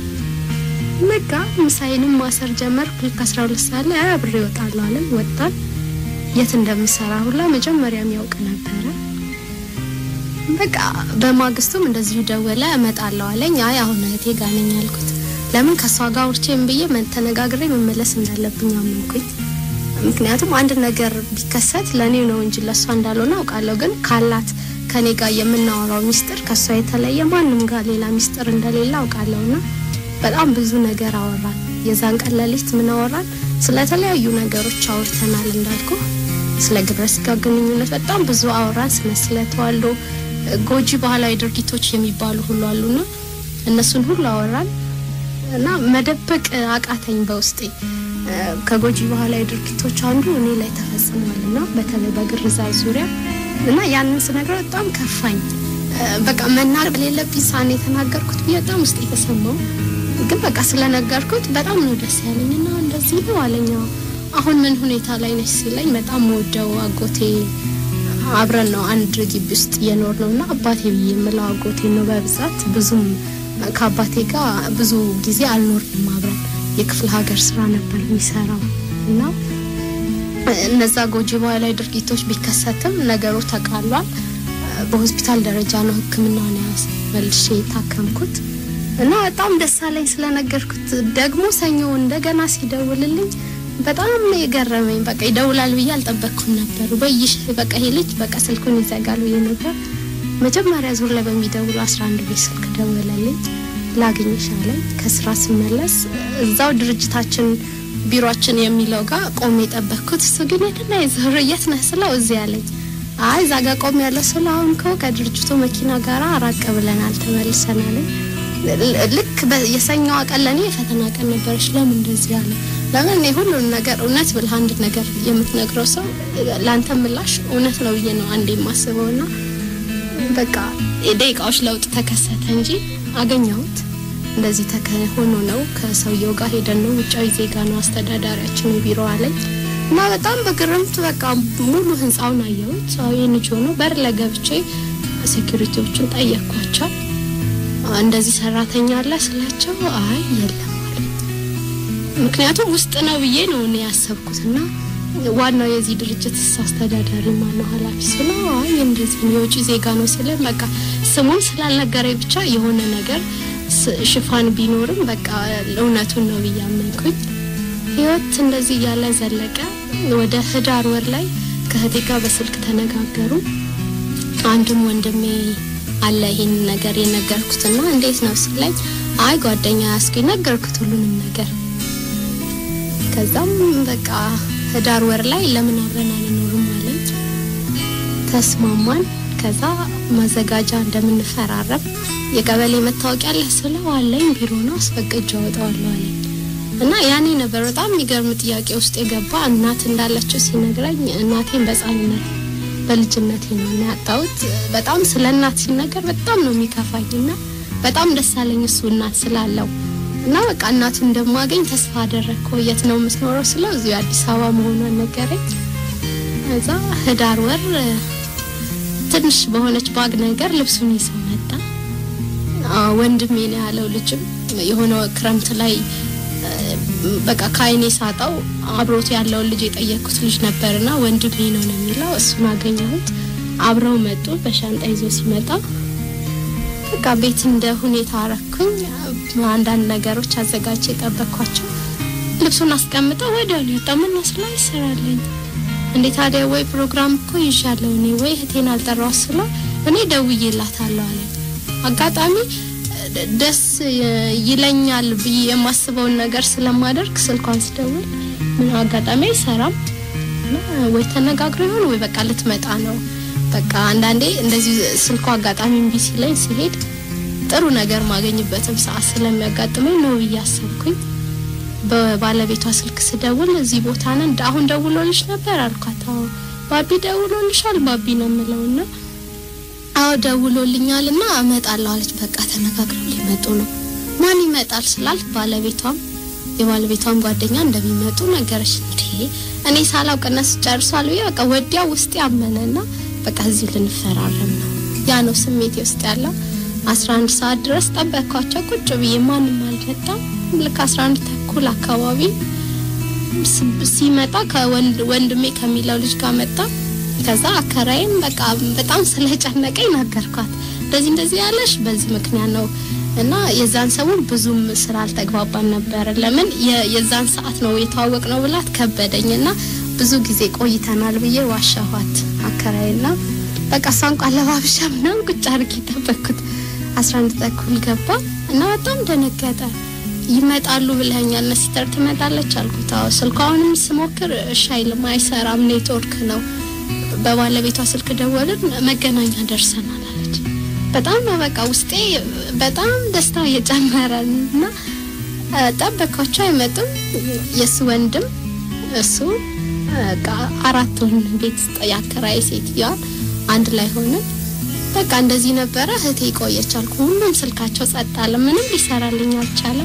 ነጋ። ምሳዬንም ማሰር ጀመርኩ። ልክ አስራ ሁለት ሰዓት ላይ አይ አብሬ እወጣለሁ አለን። ወጣን። የት እንደምሰራ ሁላ መጀመሪያ የሚያውቅ ነበረ። በቃ በማግስቱም እንደዚሁ ደወለ። እመጣለሁ አለኝ። አይ አሁን እህቴ ጋር ነኝ አልኩት። ለምን ከእሷ ጋር ውርቼም ብዬ መ- ተነጋግሬ መመለስ እንዳለብኝ አመንኩኝ። ምክንያቱም አንድ ነገር ቢከሰት ለእኔ ነው እንጂ ለእሷ እንዳልሆነ አውቃለሁ። ግን ካላት ከኔ ጋር የምናወራው ሚስጥር ከእሷ የተለየ ማንም ጋር ሌላ ሚስጥር እንደሌለ አውቃለሁና በጣም ብዙ ነገር አወራን። የዛን ቀን ሌሊት ምን አወራን? ስለተለያዩ ነገሮች አውርተናል። እንዳልኩ ስለ ግብረ ስጋ ግንኙነት በጣም ብዙ አወራን። ስለ ስለ ተዋልዶ ጎጂ ባህላዊ ድርጊቶች የሚባሉ ሁሉ አሉና እነሱን ሁሉ አወራን እና መደበቅ አቃተኝ በውስጤ እ፣ ከጎጂ ባህላዊ ድርጊቶች አንዱ እኔ ላይ ተፈጽሟል እና በተለይ በግርዛት ዙሪያ እና ያንን ስነግረው በጣም ከፋኝ። እ፣ በቃ መናገር የሌለብኝ ሳን የተናገርኩት ብዬ በጣም ውስጥ የተሰማው ግን በቃ ስለነገርኩት በጣም ነው ደስ ያለኝ እና እንደዚህ ነው አለኝ። አዎ። አሁን ምን ሁኔታ ላይ ነች ሲለኝ በጣም ወደው አጎቴ አብረን ነው አንድ ግቢ ውስጥ እየኖር ነው እና አባቴ ብዬ የምለው አጎቴ ነው በብዛት ብዙም ከአባቴ ጋር ብዙ ጊዜ አልኖርንም አብረን የክፍለ ሀገር ስራ ነበር የሚሰራው እና እነዛ ጎጂ ባህላዊ ድርጊቶች ቢከሰትም ነገሩ ተቃሏል። በሆስፒታል ደረጃ ነው ሕክምናውን ያስ መልሼ የታከምኩት እና በጣም ደስ አለኝ ስለነገርኩት። ደግሞ ሰኞ እንደገና ሲደውልልኝ በጣም ነው የገረመኝ። በቃ ይደውላል ብዬ አልጠበቅኩም ነበር። በይሽ በቃ ይሄ ልጅ በቃ ስልኩን ይዘጋል ብዬ ነበር። መጀመሪያ ዙር ላይ በሚደውሉ አስራ አንድ ቤት ስልክ ደወለልኝ። ላገኝሽ አለኝ። ከስራ ስመለስ እዛው ድርጅታችን ቢሮችን የሚለው ጋር ቆሜ የጠበቅኩት እሱ ግን የትና የዞር የት ነህ ስለው እዚህ አለኝ። አይ እዛ ጋር ቆሜ ያለ ስለ አሁን ከው ከድርጅቱ መኪና ጋር ራቅ ብለናል ተመልሰናል። ልክ በ- የሰኞዋ ቀን ለእኔ የፈተና ቀን ነበረች። ለምን እንደዚህ አለ? ለምን እኔ ሁሉን ነገር እውነት ብለህ አንድ ነገር የምትነግረው ሰው ለአንተ ምላሽ እውነት ነው ብዬ ነው አንዴ የማስበው ና በቃ የደቂቃዎች ለውጥ ተከሰተ እንጂ አገኘሁት። እንደዚህ ተከ- ሆኖ ነው ከሰውየው ጋር ሄደን ነው ውጫዊ ዜጋ ነው አስተዳዳሪያችን ቢሮ አለኝ እና በጣም በግርምት በቃ ሙሉ ህንፃውን አየሁት። አዎ የንጆ ነው። በር ላይ ገብቼ ሴኩሪቲዎቹን ጠየቅኳቸው። እንደዚህ ሰራተኛ አለ ስላቸው አይ የለም አሉኝ። ምክንያቱም ውስጥ ነው ብዬ ነው እኔ ያሰብኩት እና ዋናው የዚህ ድርጅት አስተዳዳሪ ማነው ኃላፊ ስለው አይ እንደዚህ ነው የውጭ ዜጋ ነው ስለ በቃ ስሙን ስላልነገረኝ ብቻ የሆነ ነገር ስ- ሽፋን ቢኖርም በቃ እውነቱን ነው ብዬ አመንኩኝ። ህይወት እንደዚህ እያለ ዘለቀ። ወደ ህዳር ወር ላይ ከእህቴ ጋር በስልክ ተነጋገሩ። አንድም ወንድሜ አለ ይሄን ነገር የነገርኩትና እንዴት ነው ስለኝ፣ አይ ጓደኛ ያስኩኝ ነገርኩት ሁሉንም ነገር። ከዛም በቃ ህዳር ወር ላይ ለምን አብረን አንኖርም አለኝ። ተስማማን። ከዛ ማዘጋጃ እንደምንፈራረም የቀበሌ መታወቂያ አለ ስለው አለኝ፣ ቢሮ ነው አስፈቅጄ አወጣዋለሁ አለኝ። እና ያኔ ነበር በጣም የሚገርም ጥያቄ ውስጥ የገባ እናት እንዳለችው ሲነግረኝ እናቴን በህጻንነት በልጅነቴ ነው እና ያጣሁት። በጣም ስለ እናት ሲነገር በጣም ነው የሚከፋኝ እና በጣም ደስ አለኝ እሱ እናት ስላለው እና በቃ እናቱን እንደማገኝ ተስፋ አደረግኩ። የት ነው የምትኖረው ስለው እዚሁ አዲስ አበባ መሆኗን ነገረኝ። ከዛ ህዳር ወር እ፣ ትንሽ በሆነች ባግ ነገር ልብሱን ይዞ መጣ። አ፣ ወንድሜ ነው ያለው ልጅም የሆነ ክረምት ላይ እ፣ በቃ ከአይኔ ሳጣው አብሮት ያለውን ልጅ የጠየቅኩት ልጅ ነበርና ወንድሜ ነው ነው የሚለው እሱን አገኘሁት። አብረው መጡ። በሻንጣ ይዞ ሲመጣ በቃ ቤት እንደ ሁኔታ አረኩኝ። አንዳንድ ነገሮች አዘጋጅ የጠበቅኳቸው ልብሱን አስቀምጠው ወዲያው ሊወጣ ምን መስላ ይሰራለኝ እንዴ ታዲያ ወይ ፕሮግራም እኮ ይዣለሁ እኔ ወይ እህቴን አልጠራው ስለው እኔ ደውዬላታለሁ አለኝ። አጋጣሚ እ፣ ደስ ይ- ይለኛል ብዬ የማስበውን ነገር ስለማደርግ ስልኳን ስደውል ምን አጋጣሚ አይሰራም እና ወይ ተነጋግሮ ይሆን ወይ በቃ ልትመጣ ነው። በቃ አንዳንዴ እንደዚህ ስልኩ አጋጣሚ እምቢ ሲለኝ ሲሄድ ጥሩ ነገር ማገኝበትም ሰዓት ስለሚያጋጥመኝ ነው ብዬ አሰብኩኝ። በባለቤቷ ስልክ ስደውል እዚህ ቦታ ነን፣ አሁን ደውሎልሽ ነበር አልኳት። አዎ ባቢ ደውሎልሻል? ባቢ ነው የምለውና አዎ ደውሎልኛል እና እመጣለሁ አለች። በቃ ተነጋግረው ሊመጡ ነው። ማን ይመጣል ስላልክ ባለቤቷም የባለቤቷም ጓደኛ እንደሚመጡ ነገረች። እንዴ እኔ ሳላውቅ እነሱ ጨርሷል ብዬ በቃ ወዲያ ውስጥ ያመነና በቃ እዚህ ልንፈራረም ነው። ያ ነው ስሜቴ ውስጥ ያለው። አስራ አንድ ሰዓት ድረስ ጠበቅኳቸው ቁጭ ብዬ ማንም አልመጣም። ልክ አስራ አንድ ተኩል አካባቢ ስ- ሲመጣ ከወንድ ወንድሜ ከሚለው ልጅ ጋር መጣ። ከዛ አከራይም በቃ በጣም ስለጨነቀኝ ነገርኳት። እንደዚህ እንደዚህ ያለሽ በዚህ ምክንያት ነው እና የዛን ሰሞን ብዙም ስላልተግባባን ነበር። ለምን የ- የዛን ሰዓት ነው የተዋወቅ ነው ብላት ከበደኝና ብዙ ጊዜ ቆይተናል ብዬ ዋሻኋት አከራይና በቃ እሷን ቋ ለባብሻ ምናምን ቁጭ አድርጌ ጠበቅኩት። አስራ አንድ ተኩል ገባ እና በጣም ደነገጠ። ይመጣሉ ብለኸኛል፣ ነሲተር ትመጣለች አልኩት። አዎ ስልኳ አሁንም ስሞክር እሺ አይልም፣ አይሰራም፣ ኔትወርክ ነው። በባለቤቷ ስልክ ደወልን፣ መገናኛ ደርሰናል አለች። በጣም ነው በቃ ውስጤ በጣም ደስታ እየጨመረ እና እ፣ ጠበቅኳቸው፣ አይመጡም። የእሱ ወንድም እሱ በቃ አራቱን ቤት ውስጥ ያከራየ ሴትዮዋ አንድ ላይ ሆነን በቃ እንደዚህ ነበረ። እህቴ ቆየች አልኩ። ሁሉም ስልካቸው ጸጥ አለ። ምንም ሊሰራልኝ አልቻለም።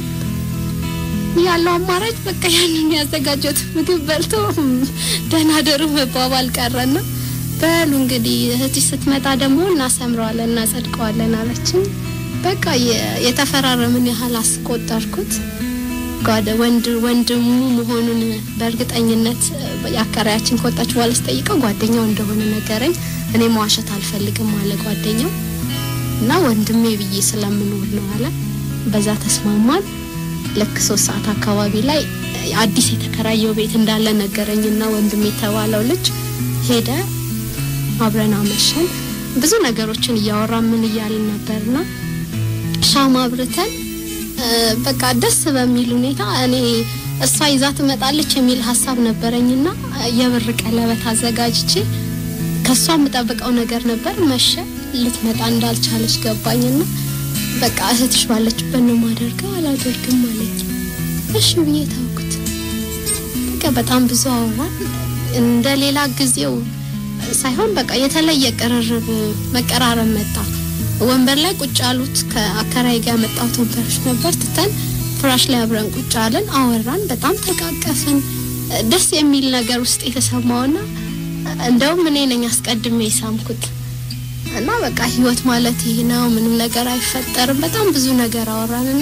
ያለው አማራጭ በቃ ያንን ያዘጋጀሁት ምግብ በልቶ ደህና ደሩ መባባል ቀረና በሉ እንግዲህ እህትሽ ስትመጣ ደግሞ እናሰምረዋለን እናጸድቀዋለን አለችኝ። በቃ የ- የተፈራረምን ያህል አስቆጠርኩት። ጓደ ወንድ ወንድሙ መሆኑን በእርግጠኝነት የአከራያችን ከወጣች በኋላ ስጠይቀው ጓደኛው እንደሆነ ነገረኝ። እኔ መዋሸት አልፈልግም አለ ጓደኛው እና ወንድሜ ብዬ ስለምኖር ነው አለ። በዛ ተስማማን። ልክ ሶስት ሰዓት አካባቢ ላይ አዲስ የተከራየው ቤት እንዳለ ነገረኝና ወንድሜ የተባለው ልጅ ሄደ። አብረን አመሸን። ብዙ ነገሮችን እያወራን ምን እያልን ነበርና ሻማ አብርተን እ፣ በቃ ደስ በሚል ሁኔታ እኔ እሷ ይዛ ትመጣለች የሚል ሀሳብ ነበረኝና የብር ቀለበት አዘጋጅቼ ከሷ የምጠብቀው ነገር ነበር። መሸ። ልትመጣ እንዳልቻለች ገባኝና በቃ እህትሽ ባለችበት ነው ማደርገው አላደርግም አለኝ። እሺ ብዬ ታውኩት። በቃ በጣም ብዙ አወራን። እንደ ሌላ ጊዜው ሳይሆን በቃ የተለየ ቅርርብ መቀራረብ መጣ። ወንበር ላይ ቁጭ ያሉት ከአከራይ ጋር ያመጣሁት ወንበሮች ነበር ትተን ፍራሽ ላይ አብረን ቁጭ አለን፣ አወራን፣ በጣም ተቃቀፍን። ደስ የሚል ነገር ውስጥ የተሰማውና እንደውም እኔ ነኝ አስቀድሜ የሳምኩት እና በቃ ህይወት ማለት ይህ ነው፣ ምንም ነገር አይፈጠርም። በጣም ብዙ ነገር አወራን እና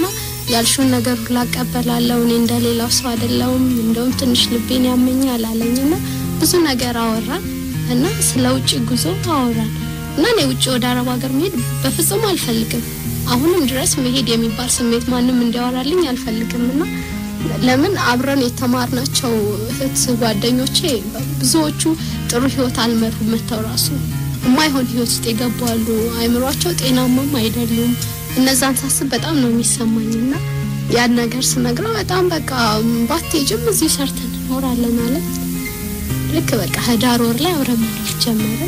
ያልሽውን ነገር ሁላ እቀበላለሁ፣ እኔ እንደሌላው ሰው አይደለሁም፣ እንደውም ትንሽ ልቤን ያመኛል አለኝና ብዙ ነገር አወራን እና ስለ ውጭ ጉዞ አወራን እና እኔ ውጭ ወደ አረብ ሀገር መሄድ በፍጹም አልፈልግም። አሁንም ድረስ መሄድ የሚባል ስሜት ማንም እንዲያወራልኝ አልፈልግም እና ለምን አብረን የተማርናቸው እህት ጓደኞቼ ብዙዎቹ ጥሩ ህይወት አልመሩም። መተው ራሱ የማይሆን ህይወት ውስጥ የገቡ አሉ። አይምሯቸው ጤናማም አይደሉም። እነዛን ሳስብ በጣም ነው የሚሰማኝ እና ያን ነገር ስነግረው በጣም በቃ ባትሄጂም እዚሁ ሰርተን እንኖራለን አለ። ልክ በቃ ህዳር ወር ላይ አብረን መኖር ጀመርን።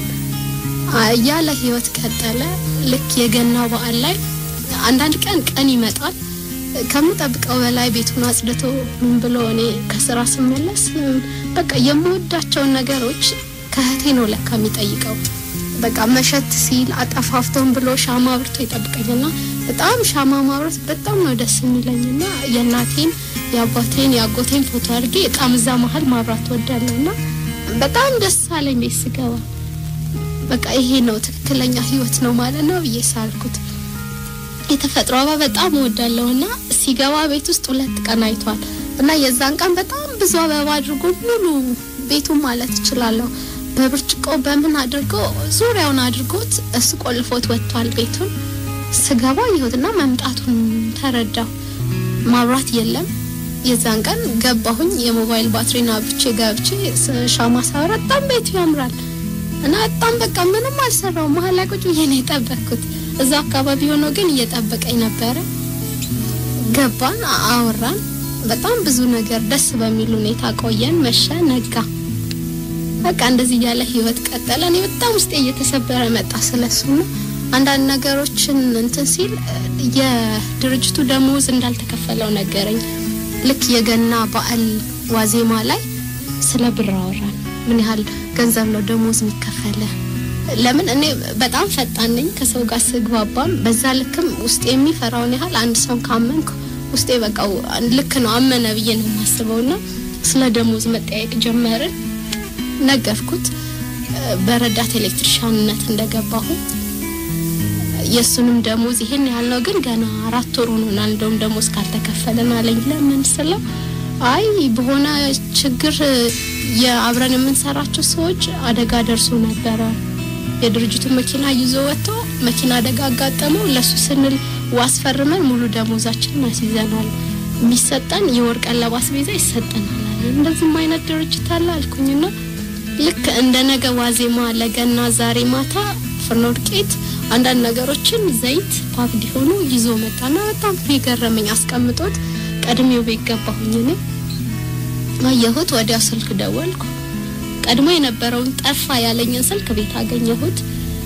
ያለ ህይወት ቀጠለ። ልክ የገና በዓል ላይ አንዳንድ ቀን ቀን ይመጣል ከምጠብቀው በላይ ቤቱን አጽድቶ ምን ብሎ እኔ ከስራ ስመለስ በቃ የምወዳቸውን ነገሮች ከእህቴ ነው ለካ የሚጠይቀው። በቃ መሸት ሲል አጠፋፍቶን ብሎ ሻማ አብርቶ ይጠብቀኝና በጣም ሻማ ማብረት በጣም ነው ደስ የሚለኝና የእናቴን የአባቴን የአጎቴን ፎቶ አድርጌ እጣም እዛ መሀል ማብራት ወዳለሁና በጣም ደስ አለኝ ቤት ስገባ። በቃ ይሄ ነው ትክክለኛ ህይወት ነው ማለት ነው ብዬ ሳልኩት የተፈጥሮ አበባ በጣም እወዳለሁና ሲገባ ቤት ውስጥ ሁለት ቀን አይቷል እና የዛን ቀን በጣም ብዙ አበባ አድርጎ ሙሉ ቤቱን ማለት እችላለሁ በብርጭቆ በምን አድርጎ ዙሪያውን አድርጎት እሱ ቆልፎት ወጥቷል ቤቱን። ስገባ ይሁትና መምጣቱን ተረዳሁ። ማብራት የለም። የዛን ቀን ገባሁኝ የሞባይል ባትሪና ብቼ ገብቼ ሻማ ሳበራ በጣም ቤቱ ያምራል እና በጣም በቃ ምንም አልሰራው መሀል ላይ ቁጭ ብዬ ነው የጠበቅኩት። እዛ አካባቢ ሆኖ ግን እየጠበቀኝ ነበረ። ገባን፣ አወራን። በጣም ብዙ ነገር ደስ በሚል ሁኔታ ቆየን። መሸ፣ ነጋ። በቃ እንደዚህ እያለ ህይወት ቀጠለ። እኔ በጣም ውስጤ እየተሰበረ መጣ ስለሱ ነው። አንዳንድ ነገሮችን እንትን ሲል የድርጅቱ ደሞዝ እንዳልተከፈለው ነገረኝ። ልክ የገና በዓል ዋዜማ ላይ ስለ ብር አወራን። ምን ያህል ገንዘብ ነው ደሞዝ የሚከፈለ? ለምን እኔ በጣም ፈጣን ነኝ ከሰው ጋር ስግባባም፣ በዛ ልክም ውስጤ የሚፈራውን ያህል አንድ ሰው ካመንኩ ውስጤ በቃ ልክ ነው አመነ ብዬ ነው የማስበው። ና ስለ ደሞዝ መጠያየቅ ጀመርን። ነገርኩት በረዳት ኤሌክትሪሻንነት እንደገባሁ የእሱንም ደሞዝ ይሄን ያህል ነው፣ ግን ገና አራት ወር ሆኖናል እንደውም ደሞዝ ካልተከፈለን አለኝ። ለምን ስለው አይ በሆነ ችግር የአብረን የምንሰራቸው ሰዎች አደጋ ደርሶ ነበረ። የድርጅቱን መኪና ይዞ ወጥቶ መኪና አደጋ አጋጠመው። ለሱ ስንል ዋስ ፈርመን ሙሉ ደሞዛችንን አስይዘናል። የሚሰጠን የወር ቀለብ አስቤዛ ይሰጠናል አለ። እንደዚህም አይነት ድርጅት አለ አልኩኝና ልክ እንደ ነገ ዋዜማ ለገና ዛሬ ማታ ፍርኖ ዱቄት አንዳንድ ነገሮችን ዘይት ፓክድ ሆኖ ይዞ መጣና በጣም የገረመኝ አስቀምጦት ቀድሜው ቤት ገባሁኝ እኔ አየሁት። ወዲያ ስልክ ደወልኩ። ቀድሞ የነበረውን ጠፋ ያለኝን ስልክ ቤት አገኘሁት።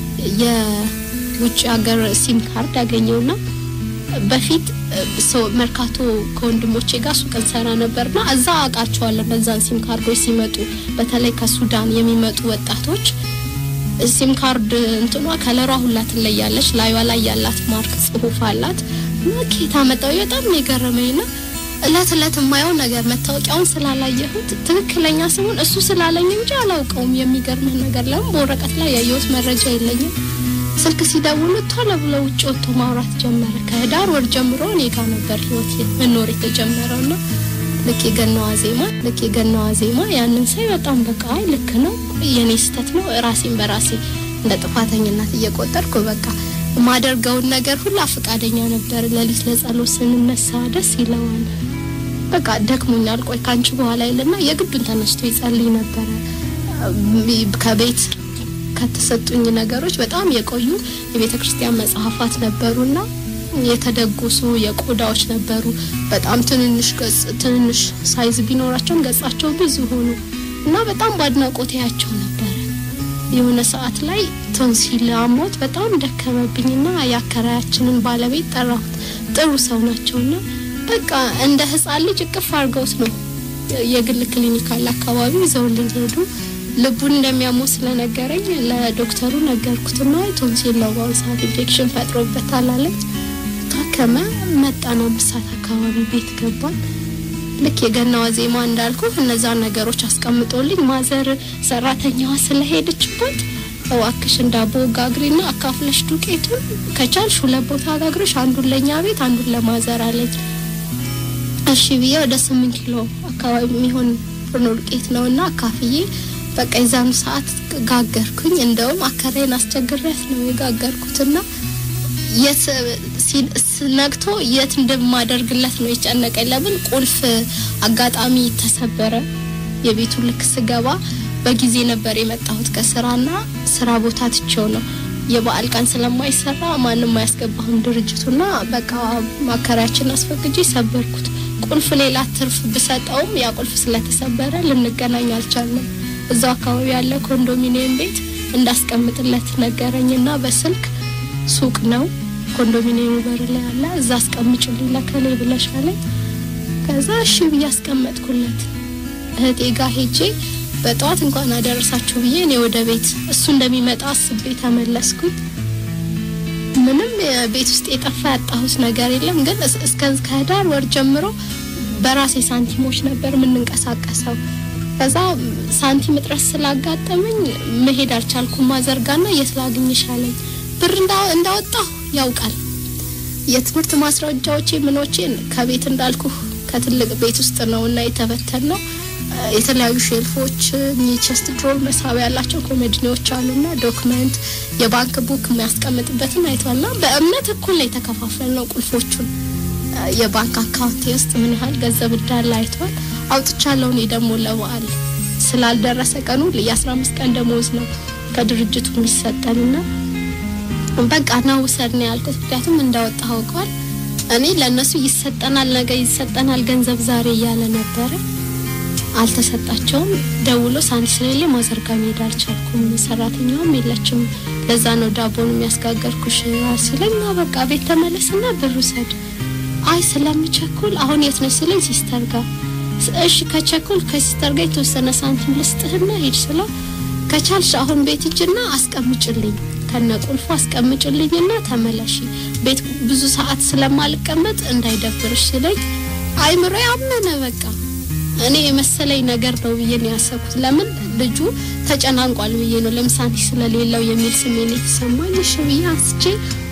የውጭ ሀገር ሲም ካርድ አገኘውና በፊት ሰው መርካቶ ከወንድሞቼ ጋር ሱቅ እንሰራ ነበርና እዛ አውቃቸዋለሁ። በዛን ሲም ካርዶች ሲመጡ በተለይ ከሱዳን የሚመጡ ወጣቶች ሲም ካርድ እንትኗ ከለሯ ሁላ ትለያለች። ላዩዋ ላይ ያላት ማርክ ጽሁፍ አላት እና ኬታ መጣው በጣም ነው የገረመኝና እለት እለት የማየው ነገር መታወቂያውን ስላላየሁት ትክክለኛ ስሙን እሱ ስላለኝ እንጂ አላውቀውም። የሚገርምህ ነገር ለምን በወረቀት ላይ ያየሁት መረጃ የለኝም። ስልክ ሲደውሉ ቶሎ ብሎ ውጭ ወጥቶ ማውራት ጀመረ። ከህዳር ወር ጀምሮ እኔ ጋር ነበር ህይወት መኖር የተጀመረው ና ልክ የገናዋ ዜማ ልክ የገናዋ ዜማ ያንን ሳይ በጣም በቃ አይ ልክ ነው የኔ ስህተት ነው ራሴን በራሴ እንደ ጥፋተኝነት እየቆጠርኩ በቃ ማደርገውን ነገር ሁላ ፈቃደኛ ነበር። ሌሊት ለጸሎት ስንነሳ ደስ ይለዋል። በቃ ደክሞኛል፣ ቆይ ካንቺ በኋላ ይልና የግዱን ተነስቶ ይጸልይ ነበረ። ከቤት ከተሰጡኝ ነገሮች በጣም የቆዩ የቤተ ክርስቲያን መጽሐፋት ነበሩና የተደጎሱ የቆዳዎች ነበሩ። በጣም ትንንሽ ገጽ ትንንሽ ሳይዝ ቢኖራቸውም ገጻቸው ብዙ ሆኑ እና በጣም በአድናቆት ያቸው ነበረ። የሆነ ሰዓት ላይ ቶንሲል አሞት በጣም ደከመብኝና የአከራያችንን ባለቤት ጠራሁት። ጥሩ ሰው ናቸውና በቃ እንደ ሕፃን ልጅ እቅፍ አድርገውት ነው የግል ክሊኒክ አለ አካባቢ ይዘውልኝ ሄዱ። ልቡን እንደሚያሞ ስለነገረኝ ለዶክተሩ ነገርኩትና ቶንሲል ነው በአሁኑ ሰዓት ኢንፌክሽን ፈጥሮበታል አለኝ። ታከመ። መጣን። አምስት ሰዓት አካባቢ ቤት ገባን። ልክ የገናዋ ዜማ እንዳልኩ እነዛን ነገሮች አስቀምጦልኝ ማዘር ሰራተኛዋ ስለሄደችበት እባክሽን ዳቦ ጋግሪና አካፍለሽ ዱቄቱን ከቻልሽ ሁለት ቦታ ጋግረሽ አንዱን ለእኛ ቤት አንዱን ለማዘር አለኝ። እሺ ብዬ ወደ ስምንት ኪሎ አካባቢ የሚሆን ፍርኖ ዱቄት ነው እና አካፍዬ በቃ የዛኑ ሰዓት ጋገርኩኝ። እንደውም አከራይን አስቸግሬያት ነው የጋገርኩትና የት ሲ- ስ- ነግቶ የት እንደማደርግለት ነው የጨነቀኝ። ለምን ቁልፍ አጋጣሚ ተሰበረ። የቤቱ ልክ ስገባ በጊዜ ነበር የመጣሁት ከስራና ስራ ቦታ ትቼው ነው የበዓል ቀን ስለማይሰራ ማንም አያስገባህም ድርጅቱና በቃ ማከራያችን አስፈቅጄ ሰበርኩት። ቁልፍ ሌላ ትርፍ ብሰጠውም ያ ቁልፍ ስለተሰበረ ልንገናኝ አልቻለም። እዛው አካባቢ ያለ ኮንዶሚኒየም ቤት እንዳስቀምጥለት ነገረኝና በስልክ ሱቅ ነው ኮንዶሚኒየሙ በር ላይ አለ እዛ አስቀምጭልኝ ለከሌ ብለሽ አለኝ። ከዛ እሺ ብዬ አስቀመጥኩለት። እህቴ ጋር ሄጄ በጠዋት እንኳን አደረሳችሁ ብዬ እኔ ወደ ቤት እሱ እንደሚመጣ አስቤ ተመለስኩኝ። ምንም ቤት ውስጥ የጠፋ ያጣሁት ነገር የለም። ግን እስ- እስከ ከህዳር ወር ጀምሮ በራሴ ሳንቲሞች ነበር የምንንቀሳቀሰው። ከዛ ሳንቲም እጥረት ስላጋጠመኝ መሄድ አልቻልኩም። ማዘርጋና የት ላግኝሽ አለኝ። ብር እንዳ- እንዳወጣሁ ያውቃል። የትምህርት ማስረጃዎቼ ምኖቼን ከቤት እንዳልኩ ከትልቅ ቤት ውስጥ ነው እና የተበተን ነው። የተለያዩ ሼልፎች ቼስት ድሮል መሳቢያ ያላቸው ኮሜዲኒዎች አሉና ዶክመንት የባንክ ቡክ የሚያስቀምጥበትን አይቷልና በእምነት እኩል ነው የተከፋፈል ነው ቁልፎቹን የባንክ አካውንት ውስጥ ምን ያህል ገንዘብ እንዳለ አይቷል። አውጥቻለሁ እኔ ደግሞ ለበዓል ስላልደረሰ ቀኑ የአስራ አምስት ቀን ደሞዝ ነው ከድርጅቱ የሚሰጠንና በቃ ና ውሰድ ነው ያልኩት። ምክንያቱም እንዳወጣ አውቀዋል። እኔ ለእነሱ ይሰጠናል፣ ነገ ይሰጠናል ገንዘብ ዛሬ እያለ ነበረ። አልተሰጣቸውም። ደውሎ ሳንቲ ስለሌለ ማዘርጋ መሄድ አልቻልኩም፣ ሰራተኛውም የለችም፣ ለዛ ነው ዳቦን የሚያስጋገርኩሽ ሲለኝ፣ ና በቃ ቤት ተመለስና ብር ውሰድ። አይ ስለምቸኩል አሁን የት ነሽ ሲለኝ ሲስተር ጋር እሺ ከቸኩል ከሲስተር ጋር የተወሰነ ሳንቲም ልስጥህና ሂድ ስለው ከቻልሽ አሁን ቤት ሂጂና አስቀምጭልኝ ከነ ቁልፉ አስቀምጭልኝና ተመለሺ ቤት ብዙ ሰዓት ስለማልቀመጥ እንዳይደብርሽ ሲለኝ አይምሮ ያመነ በቃ እኔ የመሰለኝ ነገር ነው ብዬ ነው ያሰብኩት። ለምን ልጁ ተጨናንቋል ብዬ ነው ለምሳሌ ስለሌለው የሚል ስሜት የተሰማኝ። እሺ ብዬ አንስቼ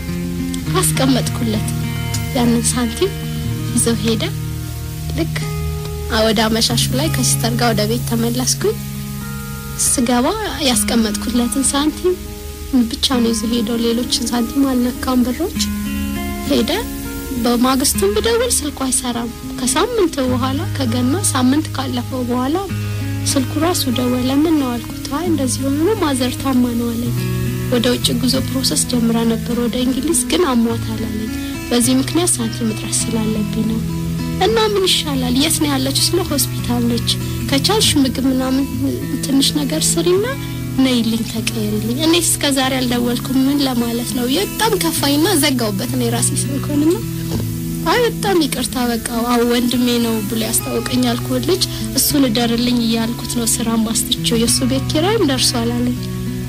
አስቀመጥኩለት። ያንን ሳንቲም ይዘው ሄደ። ልክ ወደ አመሻሹ ላይ ከሲስተር ጋር ወደ ቤት ተመለስኩኝ። ስገባ ያስቀመጥኩለትን ሳንቲም ብቻ ነው ይዞ ሄደው። ሌሎችን ሳንቲም አልነካም። ብሮች ሄደ። በማግስቱም ብደውል ስልኩ አይሰራም። ከሳምንት በኋላ ከገና ሳምንት ካለፈው በኋላ ስልኩ ራሱ ደወለ። ምን ነው አልኩት። አይ እንደዚህ ሆኖ ነው ማዘር ታማ ነው አለኝ። ወደ ውጭ ጉዞ ፕሮሰስ ጀምራ ነበር ወደ እንግሊዝ፣ ግን አሟታል አለኝ። በዚህ ምክንያት ሳንቲም እጥረት ስላለብኝ ነው እና ምን ይሻላል? የት ነው ያለችው? ስለ ሆስፒታል ነች። ከቻልሽ ምግብ ምናምን ትንሽ ነገር ስሪና ነይልኝ ተቀየርልኝ። እኔ እስከ ዛሬ አልደወልኩም ምን ለማለት ነው? በጣም ከፋኝና ዘጋውበት ነው የራሴ ስልኮንና አይ በጣም ይቅርታ በቃ አዎ ወንድሜ ነው ብሎ ያስታወቀኝ ያልኩት ልጅ እሱን እደርልኝ እያልኩት ነው ስራ ማስትቸው የእሱ ቤት ኪራይም ደርሷል አለኝ።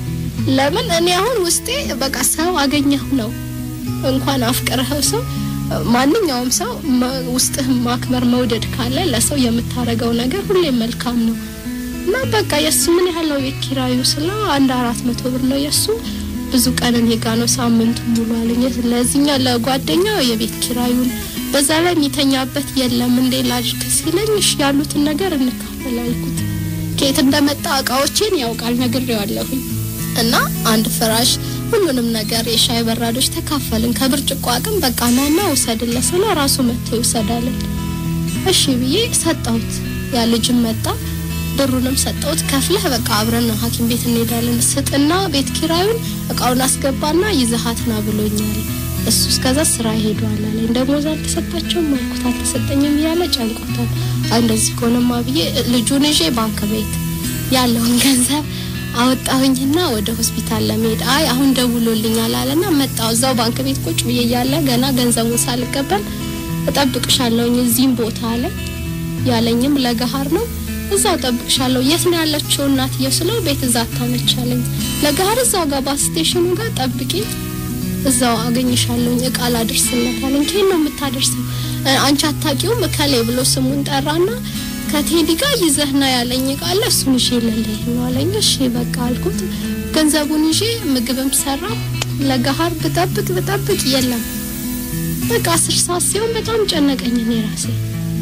ለምን እኔ አሁን ውስጤ በቃ ሰው አገኘሁ ነው እንኳን አፍቅረኸው ሰው ማንኛውም ሰው ውስጥህ ማክበር መውደድ ካለ ለሰው የምታረገው ነገር ሁሌም መልካም ነው እና በቃ የእሱ ምን ያህል ነው ቤት ኪራዩ ስለው አንድ አራት መቶ ብር ነው የእሱ ብዙ ቀን እኔ ጋ ነው ሳምንቱ ሙሉ አለኝ። ለዚህኛው ለጓደኛው የቤት ኪራዩን በዛ ላይ የሚተኛበት የለም እንዴ ላድርግ ሲለኝ እሺ ያሉትን ነገር እንካፈል አልኩት። ከየት እንደመጣ እቃዎቼን ያውቃል ነግሬዋለሁኝ እና አንድ ፍራሽ ሁሉንም ነገር የሻይ በራዶች ተካፈልን። ከብርጭቆ አቅም በቃ ናና ውሰድለት ስለ ራሱ መጥቶ ይውሰዳለን። እሺ ብዬ ሰጠሁት። ያ ልጅም መጣ ብሩንም ሰጠሁት። ከፍለህ በቃ አብረን ሐኪም ቤት እንሄዳለን ስጥና ቤት ኪራዩን እቃውን አስገባና ይዘሃት ና ብሎኛል። እሱ እስከዛ ስራ ሄዷል አለኝ። ደሞዝ አልተሰጣቸውም አልኩት። አልተሰጠኝም እያለ ጨንቆታል። አይ እንደዚህ ከሆነማ ብዬ ልጁን ይዤ ባንክ ቤት ያለውን ገንዘብ አወጣሁኝና ወደ ሆስፒታል ለመሄድ አይ አሁን ደውሎልኛል አለና መጣሁ። እዛው ባንክ ቤት ቁጭ ብዬ እያለ ገና ገንዘቡን ሳልቀበል እጠብቅሻለሁኝ እዚህም ቦታ አለ ያለኝም ለገሀር ነው እዛው ጠብቅሻለሁ። የት ነው ያለችው እናትየው ስለው ቤት እዛ አታነች አለኝ። ለገሀር እዛው ጋር ባስ ስቴሽኑ ጋር ጠብቂ፣ እዛው አገኝሻለሁኝ እቃ ላድርስለት አለኝ። ከየት ነው የምታደርሰው? አንቺ አታውቂውም እከሌ ብሎ ስሙን ጠራና ከቴዲ ጋር ይዘህና ያለኝ እቃ አለ እሱን ይዤ ልልህ ነው አለኝ። እሺ በቃ አልኩት። ገንዘቡን ይዤ ምግብም ሰራሁ። ለገሀር ብጠብቅ ብጠብቅ የለም። በቃ አስር ሰዓት ሲሆን በጣም ጨነቀኝ እኔ ራሴ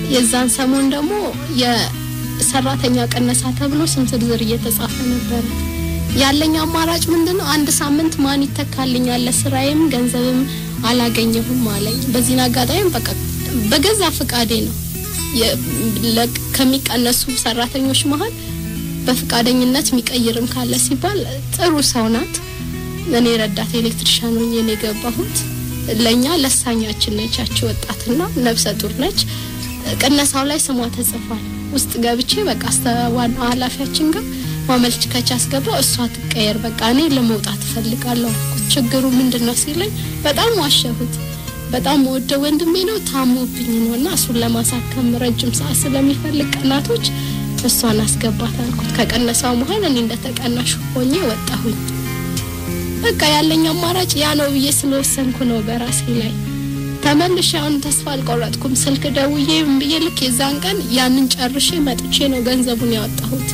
የዛን ሰሞን ደግሞ የሰራተኛ ቅነሳ ተብሎ ስም ዝርዝር እየተጻፈ ነበረ። ያለኝ አማራጭ ምንድን ነው? አንድ ሳምንት ማን ይተካልኛል? ለስራዬም ገንዘብም አላገኘሁም አለኝ። በዚህን አጋጣሚ በቃ በገዛ ፍቃዴ ነው የ- ለ- ከሚቀነሱ ሰራተኞች መሀል በፍቃደኝነት የሚቀይርም ካለ ሲባል ጥሩ ሰው ናት። እኔ ረዳት ኤሌክትሪሻን ሆኜ ነው የገባሁት። ለእኛ ለሳኛችን ነች ያቺ ወጣትና ነብሰ ጡር ነች። ቅነሳው ላይ ስሟ ተጽፏል። ውስጥ ገብቼ በቃ እስከ ዋና ኃላፊያችን ጋር ማመልከቻ አስገባው። እሷ ትቀየር፣ በቃ እኔ ለመውጣት እፈልጋለሁ አልኩት። ችግሩ ምንድን ነው ሲለኝ በጣም ዋሸሁት። በጣም ወደ ወንድሜ ነው ታሞብኝ ነው እና እሱን ለማሳከም ረጅም ሰዓት ስለሚፈልግ ቀናቶች እሷን አስገባት አልኩት። ከቀነሳው መሀል እኔ እንደተቀናሽ ሆኜ ወጣሁኝ። በቃ ያለኝ አማራጭ ያ ነው ብዬ ስለወሰንኩ ነው በራሴ ላይ ተመልሼ አሁን ተስፋ አልቆረጥኩም። ስልክ ደውዬ ምን ብዬ ልክ የዛን ቀን ያንን ጨርሼ መጥቼ ነው ገንዘቡን ያወጣሁት።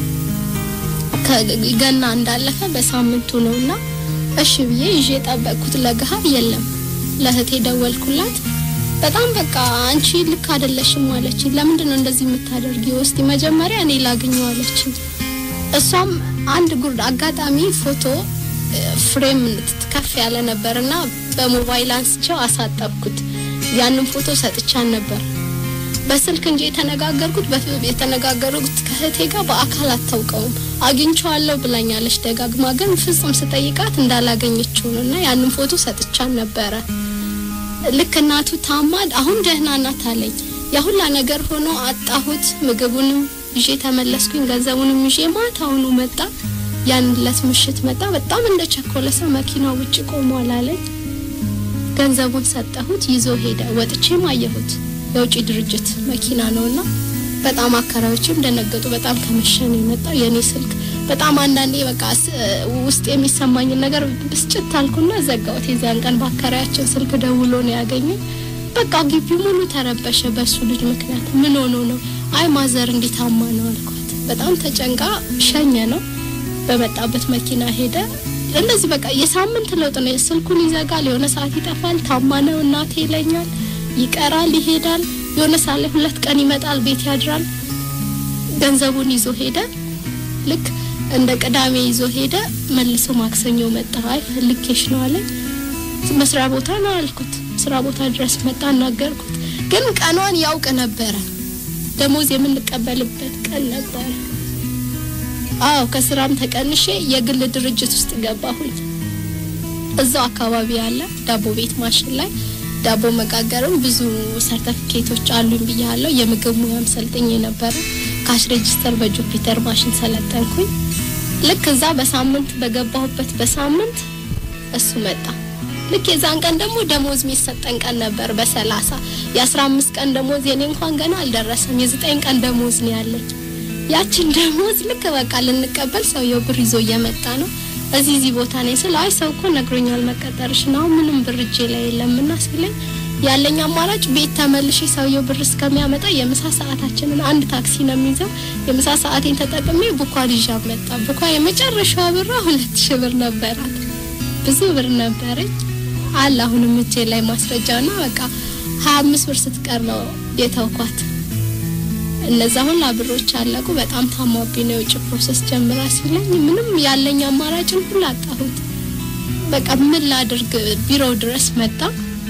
ከገና እንዳለፈ በሳምንቱ ነውና እሺ ብዬ ይዤ የጠበቅኩት ለገሀር የለም። ለእህቴ ደወልኩላት። በጣም በቃ አንቺ ልክ አይደለሽም አለችኝ። ለምንድን ነው እንደዚህ የምታደርጊው? እስቲ መጀመሪያ እኔ ላግኘው አለችኝ። እሷም አንድ ጉርድ አጋጣሚ ፎቶ እ፣ ፍሬም ከፍ ያለ ነበርና በሞባይል አንስቼው አሳጠብኩት። ያንን ፎቶ ሰጥቻን ነበር በስልክ እንጂ የተነጋገርኩት በፍ- የተነጋገሩት ከእህቴ ጋር በአካል አታውቀውም። አግኝቼዋለሁ ብላኛለች ደጋግማ፣ ግን ፍጹም ስጠይቃት እንዳላገኘችው ነው እና ያንን ፎቶ ሰጥቻን ነበረ። ልክ እናቱ ታማድ አሁን ደህና ናት አለኝ። የሁላ ነገር ሆኖ አጣሁት። ምግቡንም ይዤ ተመለስኩኝ፣ ገንዘቡንም ይዤ ማታውኑ መጣ። ያን ዕለት ምሽት መጣ። በጣም እንደ ቸኮለ ሰው መኪናው ውጭ ቆሟል አለኝ። ገንዘቡን ሰጠሁት፣ ይዞ ሄደ። ወጥቼም አየሁት። የውጭ ድርጅት መኪና ነውና በጣም አካባቢዎችም ደነገጡ። በጣም ከመሸ ነው የመጣው የኔ ስልክ። በጣም አንዳንዴ በቃ ስ- ውስጥ የሚሰማኝን ነገር ብስጭት አልኩና ዘጋሁት። የዚያን ቀን በአከራያችን ስልክ ደውሎ ነው ያገኘኝ። በቃ ግቢው ሙሉ ተረበሸ በሱ ልጅ ምክንያት። ምን ሆኖ ነው? አይ ማዘር እንዲታማ ነው አልኳት። በጣም ተጨንቃ ሸኘ ነው በመጣበት መኪና ሄደ። እንደዚህ በቃ የሳምንት ለውጥ ነው። ስልኩን ይዘጋል፣ የሆነ ሰዓት ይጠፋል። ታማ ነው እናቴ ይለኛል፣ ይቀራል፣ ይሄዳል። የሆነ ሰዓት ላይ ሁለት ቀን ይመጣል፣ ቤት ያድራል። ገንዘቡን ይዞ ሄደ። ልክ እንደ ቅዳሜ ይዞ ሄደ። መልሶ ማክሰኞ መጣ። አይ ፈልጌሽ ነው አለኝ። መስሪያ ቦታ ነው አልኩት። ስራ ቦታ ድረስ መጣ፣ አናገርኩት። ግን ቀኗን ያውቅ ነበረ። ደሞዝ የምንቀበልበት ቀን ነበረ። አዎ ከስራም ተቀንሼ የግል ድርጅት ውስጥ ገባሁኝ። እዛው አካባቢ ያለ ዳቦ ቤት ማሽን ላይ ዳቦ መጋገርም ብዙ ሰርተፊኬቶች አሉኝ ብያለሁ። የምግብ ሙያም ሰልጥኜ ነበረ። ካሽ ሬጂስተር በጁፒተር ማሽን ሰለጠንኩኝ። ልክ እዛ በሳምንት በገባሁበት በሳምንት እሱ መጣ። ልክ የዛን ቀን ደግሞ ደሞዝ የሚሰጠን ቀን ነበር በሰላሳ የአስራ አምስት ቀን ደሞዝ የኔ እንኳን ገና አልደረሰም። የዘጠኝ ቀን ደሞዝ ነው ያለኝ። ያችን ደሞዝ ልክ በቃ ልንቀበል ሰውየው ብር ይዞ እየመጣ ነው። እዚህ እዚህ ቦታ ነኝ ስለ አይ ሰው እኮ ነግሮኛል መቀጠርሽ ነው ምንም ብር እጄ ላይ የለምና ሲለኝ ያለኝ አማራጭ ቤት ተመልሼ ሰውየው ብር እስከሚያመጣ የምሳ ሰዓታችንን አንድ ታክሲ ነው የሚይዘው። የምሳ ሰዓቴን ተጠቅሜ ቡኳ ይዣ መጣ። ቡኳ የመጨረሻዋ ብሯ ሁለት ሺህ ብር ነበራት። ብዙ ብር ነበረኝ አለ አሁንም እጄ ላይ ማስረጃ ና በቃ ሀያ አምስት ብር ስትቀር ነው የተውኳት። እነዛ ሁላ ብሮች አለቁ። በጣም ታማብኝ ነው የውጭ ፕሮሰስ ጀምራ ሲለኝ ምንም ያለኝ አማራጭን ሁሉ አጣሁት። በቃ ምን ላድርግ? ቢሮው ድረስ መጣ።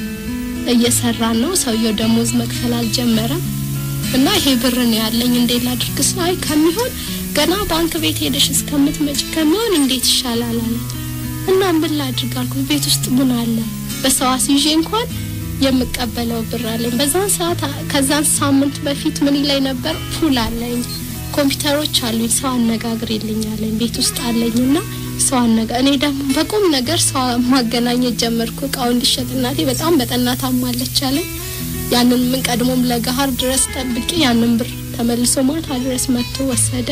እየሰራን ነው። ሰውየው ደሞዝ መክፈል አልጀመረም እና ይሄ ብር ነው ያለኝ እንዴት ላድርግ? ስለ አይ ከሚሆን ገና ባንክ ቤት ሄደሽ እስከምትመጪ ከሚሆን እንዴት ይሻላል አለ እና ምን ላድርግ አልኩት። ቤት ውስጥ ምን አለ በሰው አስይዤ እንኳን የምቀበለው ብር አለኝ። በዛን ሰዓት ከዛን ሳምንት በፊት ምን ላይ ነበር ፑል አለኝ፣ ኮምፒውተሮች አሉኝ፣ ሰው አነጋግሬልኝ አለኝ፣ ቤት ውስጥ አለኝና ሰው አነጋ እኔ ደግሞ በቁም ነገር ሰው ማገናኘት ጀመርኩ። እቃው እንዲሸጥ እናቴ በጣም በጠና ታማለች አለኝ። ያንን ምን ቀድሞም ለገሀር ድረስ ጠብቄ ያንን ብር ተመልሶ ማታ ድረስ መጥቶ ወሰደ።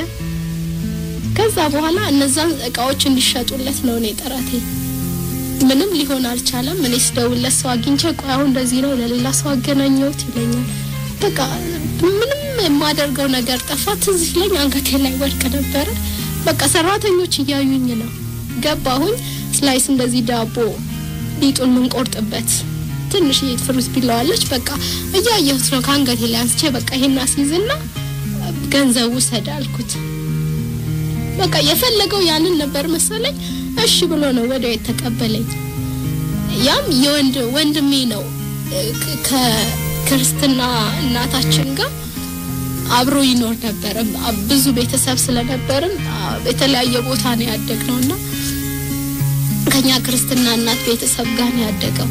ከዛ በኋላ እነዛን እቃዎች እንዲሸጡለት ነው እኔ ጥረቴ። ምንም ሊሆን አልቻለም። እኔ ስደውልለት ሰው አግኝቼ ቆይ አሁን እንደዚህ ነው ለሌላ ሰው አገናኘሁት ይለኛል። በቃ ምንም የማደርገው ነገር ጠፋ። ትዝ ሲለኝ አንገቴ ላይ ወድቅ ነበረ። በቃ ሰራተኞች እያዩኝ ነው። ገባሁኝ። ስላይስ እንደዚህ ዳቦ ሊጡን ምንቆርጥበት ትንሽዬ ፍሩት ቢለዋለች። በቃ እያየሁት ነው ከአንገቴ ላይ አንስቼ በቃ ይሄን አስይዝና ገንዘቡ ውሰድ አልኩት። በቃ የፈለገው ያንን ነበር መሰለኝ። እሺ ብሎ ነው ወዲያው የተቀበለኝ። ያም የወንድ ወንድሜ ነው ክ- ከክርስትና እናታችን ጋር አብሮ ይኖር ነበረ። አ- ብዙ ቤተሰብ ስለነበርን አ- የተለያየ ቦታ ነው ያደግነው እና ከኛ ክርስትና እናት ቤተሰብ ጋር ነው ያደገው።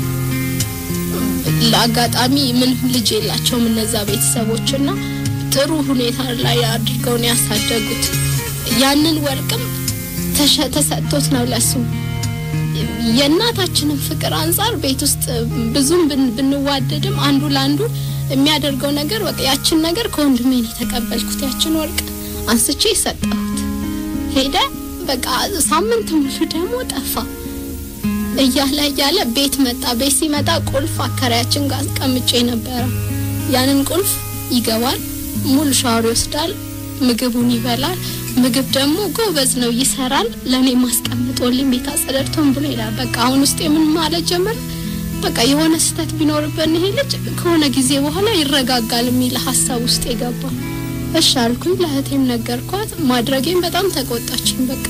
ለአጋጣሚ ምንም ልጅ የላቸውም እነዛ ቤተሰቦች እና ጥሩ ሁኔታ ላይ አድርገው ነው ያሳደጉት። ያንን ወርቅም ተሸ- ተሰጥቶት ነው ለሱ የእናታችንን ፍቅር አንጻር ቤት ውስጥ ብዙም ብን- ብንዋደድም አንዱ ለአንዱ የሚያደርገው ነገር በቃ ያችን ነገር ከወንድሜ ነው የተቀበልኩት። ያችን ወርቅ አንስቼ ሰጠሁት። ሄደ። በቃ ሳምንት ሙሉ ደግሞ ጠፋ። እያለ እያለ ቤት መጣ። ቤት ሲመጣ ቁልፍ አከራያችን ጋር አስቀምጬ ነበረ። ያንን ቁልፍ ይገባል፣ ሙሉ ሻወር ይወስዳል፣ ምግቡን ይበላል። ምግብ ደግሞ ጎበዝ ነው ይሰራል። ለእኔ ማስቀምጦልኝ ቤት አጸደድቶን ብሎ ይላል። በቃ አሁን ውስጥ የምን ማለት ጀመረ። በቃ የሆነ ስህተት ቢኖርበት ይሄ ልጅ ከሆነ ጊዜ በኋላ ይረጋጋል የሚል ሀሳብ ውስጥ የገባ እሺ አልኩኝ። ለእህቴም ነገርኳት። ማድረጌም በጣም ተቆጣችኝ። በቃ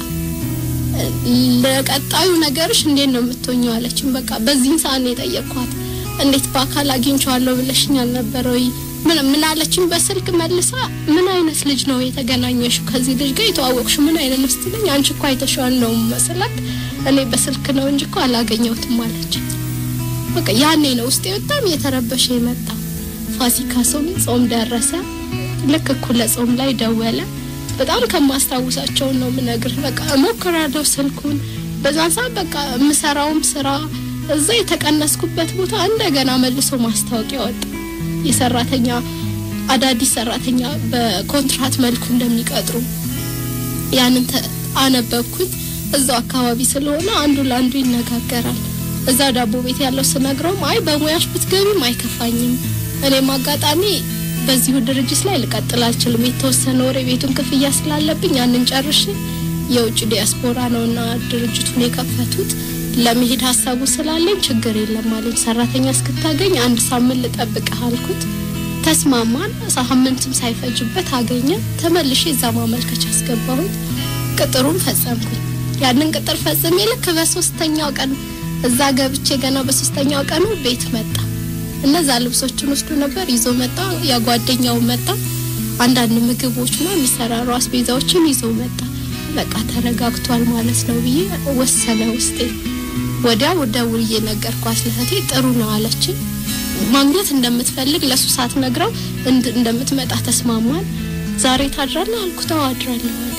ለቀጣዩ ነገርሽ እንዴት ነው የምትሆኘው አለችኝ። በቃ በዚህን ሰዓት ነው የጠየቅኳት። እንዴት በአካል አግኝቼዋለሁ ብለሽኝ አልነበረ ወይ? ምን ምን አለችኝ በስልክ መልሳ፣ ምን አይነት ልጅ ነው የተገናኘሽው? ከዚህ ልጅ ጋር የተዋወቅሽው ምን አይነት ነው ስትለኝ፣ አንቺ እኮ አይተሽዋል ነው መሰላት። እኔ በስልክ ነው እንጂ እኮ አላገኘሁትም አለችኝ። በቃ ያኔ ነው ውስጤ በጣም እየተረበሸ የመጣ። ፋሲካ ጾም ጾም ደረሰ። ልክ እኩለ ጾም ላይ ደወለ። በጣም ከማስታውሳቸው ነው ምነግርህ። በቃ እሞክራለሁ ስልኩን በዛን ሰዓት በቃ የምሰራውም ስራ እዛ የተቀነስኩበት ቦታ እንደገና መልሶ ማስታወቂያ ወጣ። የሰራተኛ አዳዲስ ሰራተኛ በኮንትራት መልኩ እንደሚቀጥሩ ያንን ተ- አነበብኩኝ። እዛው አካባቢ ስለሆነ አንዱ ለአንዱ ይነጋገራል። እዛ ዳቦ ቤት ያለው ስነግረውም አይ በሙያሽ ብትገቢም አይከፋኝም፣ እኔም አጋጣሚ በዚሁ ድርጅት ላይ ልቀጥል አልችልም፣ የተወሰነ ወር የቤቱን ክፍያ ስላለብኝ ያንን ጨርሼ የውጭ ዲያስፖራ ነውና ድርጅቱን የከፈቱት ለመሄድ ሀሳቡ ስላለኝ ችግር የለም አለኝ። ሰራተኛ እስክታገኝ አንድ ሳምንት ልጠብቅህ አልኩት። ተስማማን። ሳምንትም ሳይፈጅበት አገኘ። ተመልሼ እዛ ማመልከቻ አስገባሁኝ። ቅጥሩን ፈጸምኩኝ። ያንን ቅጥር ፈጽሜ ልክ በሶስተኛው ቀን እዛ ገብቼ ገና በሶስተኛው ቀኑ ቤት መጣ። እነዛ ልብሶችን ወስዶ ነበር ይዞ መጣ። ያጓደኛው መጣ። አንዳንድ ምግቦችና የሚሰራሩ አስቤዛዎችን ይዞ መጣ። በቃ ተረጋግቷል ማለት ነው ብዬ ወሰነ ውስጤ። ወዲያው ደውዬ ነገርኳት ለእህቴ። ጥሩ ነው አለችኝ። ማግኘት እንደምትፈልግ ለሱ ሳትነግረው እንድ- እንደምትመጣ ተስማማን። ዛሬ ታድራለህ አልኩት። አዎ አድራለሁ አለኝ።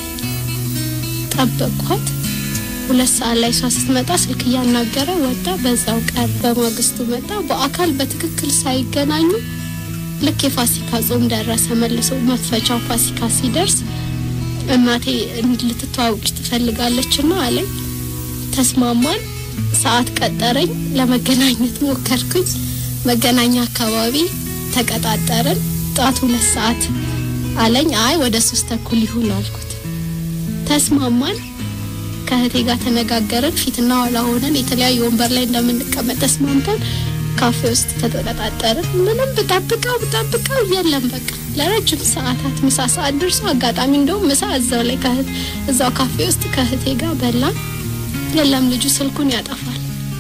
ጠበቅኳት። ሁለት ሰዓት ላይ እሷ ስትመጣ ስልክ እያናገረ ወጣ። በዛው ቀን በማግስቱ መጣ። በአካል በትክክል ሳይገናኙ ልክ የፋሲካ ጾም ደረሰ። መልሶ መክፈቻው ፋሲካ ሲደርስ እናቴ ልትተዋውቅሽ ትፈልጋለችና አለኝ። ተስማማን። ሰዓት ቀጠረኝ። ለመገናኘት ሞከርኩኝ። መገናኛ አካባቢ ተቀጣጠርን። ጠዋት ሁለት ሰዓት አለኝ። አይ ወደ ሶስት ተኩል ይሁን አልኩት። ተስማማን። ከእህቴ ጋር ተነጋገርን። ፊትና ኋላ ሆነን የተለያዩ ወንበር ላይ እንደምንቀመጥ ተስማምተን ካፌ ውስጥ ተቀጣጠርን። ምንም ብጠብቀው ብጠብቀው የለም በቃ ለረጅም ሰዓታት ምሳ ሰዓት ደርሶ አጋጣሚ እንደውም ምሳ እዛው ላይ ከእህት እዛው ካፌ ውስጥ ከእህቴ ጋር በላን። የለም ልጁ ስልኩን ያጠፋል።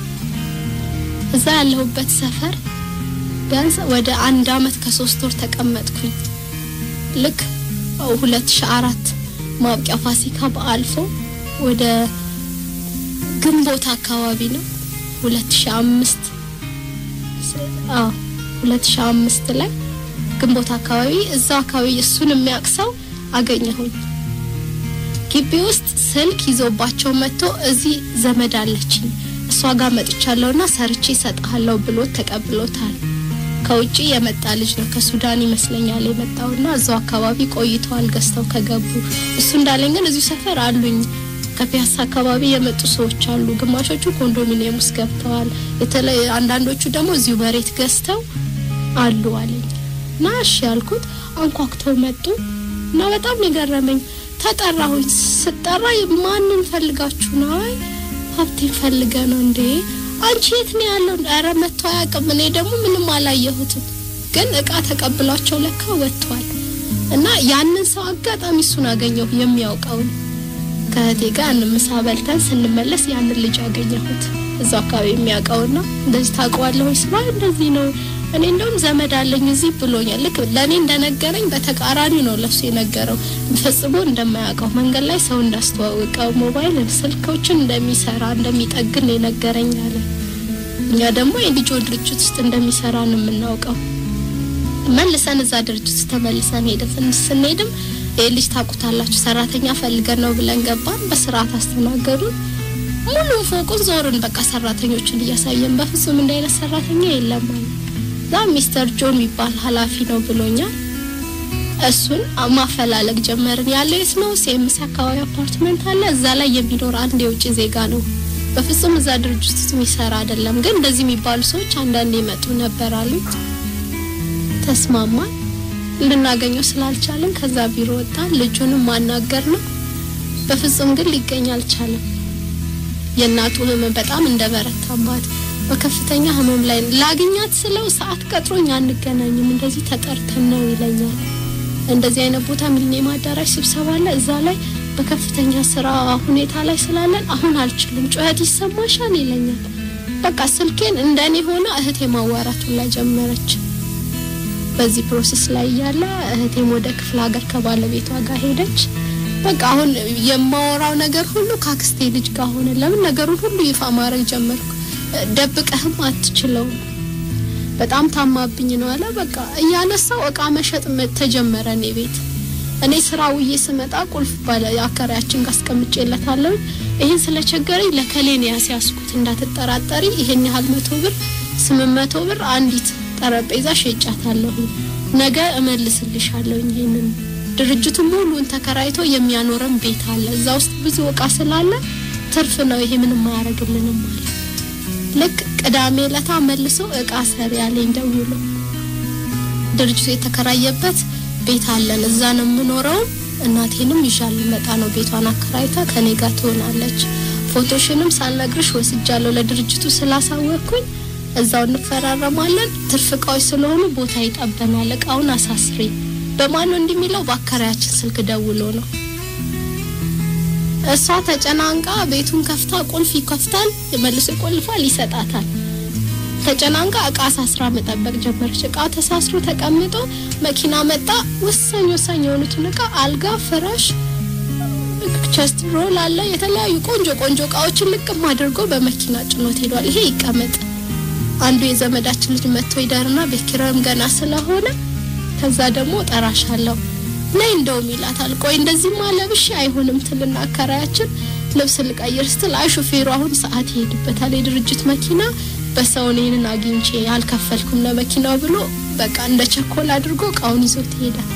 እዛ ያለሁበት ሰፈር ቢያንስ ወደ አንድ አመት ከሶስት ወር ተቀመጥኩኝ። ልክ ሁለት ሺ አራት ማብቂያ ፋሲካ በአልፎ ወደ ግንቦት አካባቢ ነው ሁለት ሺ አምስት አዎ ሁለት ሺ አምስት ላይ ግንቦት አካባቢ እዛ አካባቢ እሱን የሚያቅሰው አገኘሁኝ። ግቢ ውስጥ ስልክ ይዞባቸው መጥቶ እዚህ ዘመድ አለችኝ እሷ ጋር መጥቻለሁና ሰርቼ እሰጥሃለሁ ብሎ ተቀብሎታል። ከውጪ የመጣ ልጅ ነው ከሱዳን ይመስለኛል የመጣውና እዛው አካባቢ ቆይተዋል ገዝተው ከገቡ። እሱ እንዳለኝ ግን እዚሁ ሰፈር አሉኝ ከፒያሳ አካባቢ የመጡ ሰዎች አሉ። ግማሾቹ ኮንዶሚኒየም ውስጥ ገብተዋል። የተለይ አንዳንዶቹ ደግሞ እዚሁ መሬት ገዝተው አሉ አለኝ እና እሺ ያልኩት አንኳኩተው መጡ እና በጣም የገረመኝ ተጠራሁኝ። ስጠራ ማንን ፈልጋችሁ ነው? አይ ሀብቴን ፈልገ ነው እንዴ? አንቺ የት ነው ያለው? ኧረ መጥቶ አያውቅም። እኔ ደግሞ ምንም አላየሁትም፣ ግን እቃ ተቀብሏቸው ለካ ወጥቷል። እና ያንን ሰው አጋጣሚ እሱን አገኘሁ የሚያውቀውን ከእህቴ ጋር ያንን ምሳ በልተን ስንመለስ ያንን ልጅ አገኘሁት እዛው አካባቢ የሚያውቀውና እንደዚህ ታውቀዋለህ ወይ ስራ እንደዚህ ነው እኔ እንደውም ዘመድ አለኝ እዚህ ብሎኛል። ልክ ለእኔ እንደነገረኝ በተቃራኒ ነው ለሱ የነገረው። ፈጽሞ እንደማያውቀው መንገድ ላይ ሰው እንዳስተዋወቀው ሞባይል ስልኮችን እንደሚሰራ እንደሚጠግን ነው የነገረኝ አለ። እኛ ደግሞ የልጆ ድርጅት ውስጥ እንደሚሰራ ነው የምናውቀው። መልሰን እዛ ድርጅት ውስጥ ተመልሰን ሄደን ስንሄድም ይህ ልጅ ታውቁታላችሁ ሰራተኛ ፈልገን ነው ብለን ገባን። በስርዓት አስተናገዱን። ሙሉ ፎቁን ዞርን። በቃ ሰራተኞችን እያሳየን በፍጹም እንደ አይነት ሰራተኛ የለም አለ። እዛ ሚስተር ጆን የሚባል ኃላፊ ነው ብሎኛል። እሱን ማፈላለግ ጀመርን። ያለው የት ነው? ሲኤምሲ አካባቢ አፓርትመንት አለ። እዛ ላይ የሚኖር አንድ የውጭ ዜጋ ነው። በፍጹም እዛ ድርጅት ውስጥ የሚሰራ አይደለም፣ ግን እንደዚህ የሚባሉ ሰዎች አንዳንድ ይመጡ ነበር አሉት። ተስማማን። ልናገኘው ስላልቻለን ከዛ ቢሮ ወጣን። ልጁንም ማናገር ነው። በፍጹም ግን ሊገኝ አልቻለም። የእናቱ ህመም በጣም እንደበረታባት በከፍተኛ ህመም ላይ ላግኛት ስለው ሰዓት ቀጥሮኝ አንገናኝም፣ እንደዚህ ተጠርተን ነው ይለኛል። እንደዚህ አይነት ቦታ ሚሊኒየም አዳራሽ ስብሰባ አለ፣ እዛ ላይ በከፍተኛ ስራ ሁኔታ ላይ ስላለን አሁን አልችልም፣ ጩኸት ይሰማሻል ይለኛል። በቃ ስልኬን እንደኔ ሆነ እህቴ ማዋራቱን ላይ ጀመረች። በዚህ ፕሮሰስ ላይ እያለ እህቴም ወደ ክፍለ ሀገር ከባለቤቷ ጋር ሄደች። በቃ አሁን የማወራው ነገር ሁሉ ካክስቴ ልጅ ጋር ሆነ። ለምን ነገሩን ሁሉ ይፋ ማድረግ ጀመርኩ። ደብቀህም አትችለውም። በጣም ታማብኝ ነው አለ። በቃ እያነሳው እቃ መሸጥ ተጀመረ እኔ ቤት። እኔ ስራ ውዬ ስመጣ ቁልፍ ባለ አከራያችን ጋር አስቀምጬለታለሁ። ይህን ስለቸገረኝ ለከሌን ያስያዝኩት እንዳትጠራጠሪ፣ ይሄን ያህል መቶ ብር ስምንት መቶ ብር አንዲት ጠረጴዛ ሸጫታለሁ። ነገ እመልስልሻለሁ። ይሄንን ድርጅቱ ሙሉን ተከራይቶ የሚያኖረን ቤት አለ። እዛ ውስጥ ብዙ እቃ ስላለ ትርፍ ነው። ይሄ ምንም አያደርግልንም አለ። ልክ ቅዳሜ ለታ መልሶ እቃ ሰሪ ያለኝ ደውሎ ድርጅቱ የተከራየበት ቤት አለን፣ እዛ ነው የምኖረው። እናቴንም ይዣል ልመጣ ነው። ቤቷን አከራይታ ከኔ ጋር ትሆናለች። ፎቶሽንም ሳልነግርሽ ወስጃለሁ ለድርጅቱ ስላሳወቅኩኝ እዛው እንፈራረማለን። ትርፍ እቃዎች ስለሆኑ ቦታ ይጠበናል። እቃውን አሳስሪ። በማን ነው እንደሚለው በአከራያችን ስልክ ደውሎ ነው። እሷ ተጨናንቃ ቤቱን ከፍታ ቁልፍ ይከፍታል፣ መልሶ ይቆልፋል፣ ይሰጣታል። ተጨናንቃ እቃ አሳስራ መጠበቅ ጀመረች። እቃ ተሳስሮ ተቀምጦ መኪና መጣ። ወሳኝ ወሳኝ የሆኑትን እቃ አልጋ፣ ፍራሽ፣ ቸስት ሮል አለ። የተለያዩ ቆንጆ ቆንጆ እቃዎችን ልቅም አድርጎ በመኪና ጭኖት ሄዷል። ይሄ ይቀመጥ አንዱ የዘመዳችን ልጅ መጥቶ ይደርና ቤት ኪራዩም ገና ስለሆነ ከዛ ደግሞ ጠራሻለሁ ነይ እንደውም ይላታል። ቆይ እንደዚህማ ለብሼ አይሆንም ትልና አከራያችን ልብስ ልቀይር ስትል አይ ሹፌሩ አሁን ሰዓት ይሄድበታል የድርጅት መኪና በሰው እኔንን አግኝቼ አልከፈልኩም ለመኪናው ብሎ በቃ እንደ ቸኮል አድርጎ እቃውን ይዞት ይሄዳል።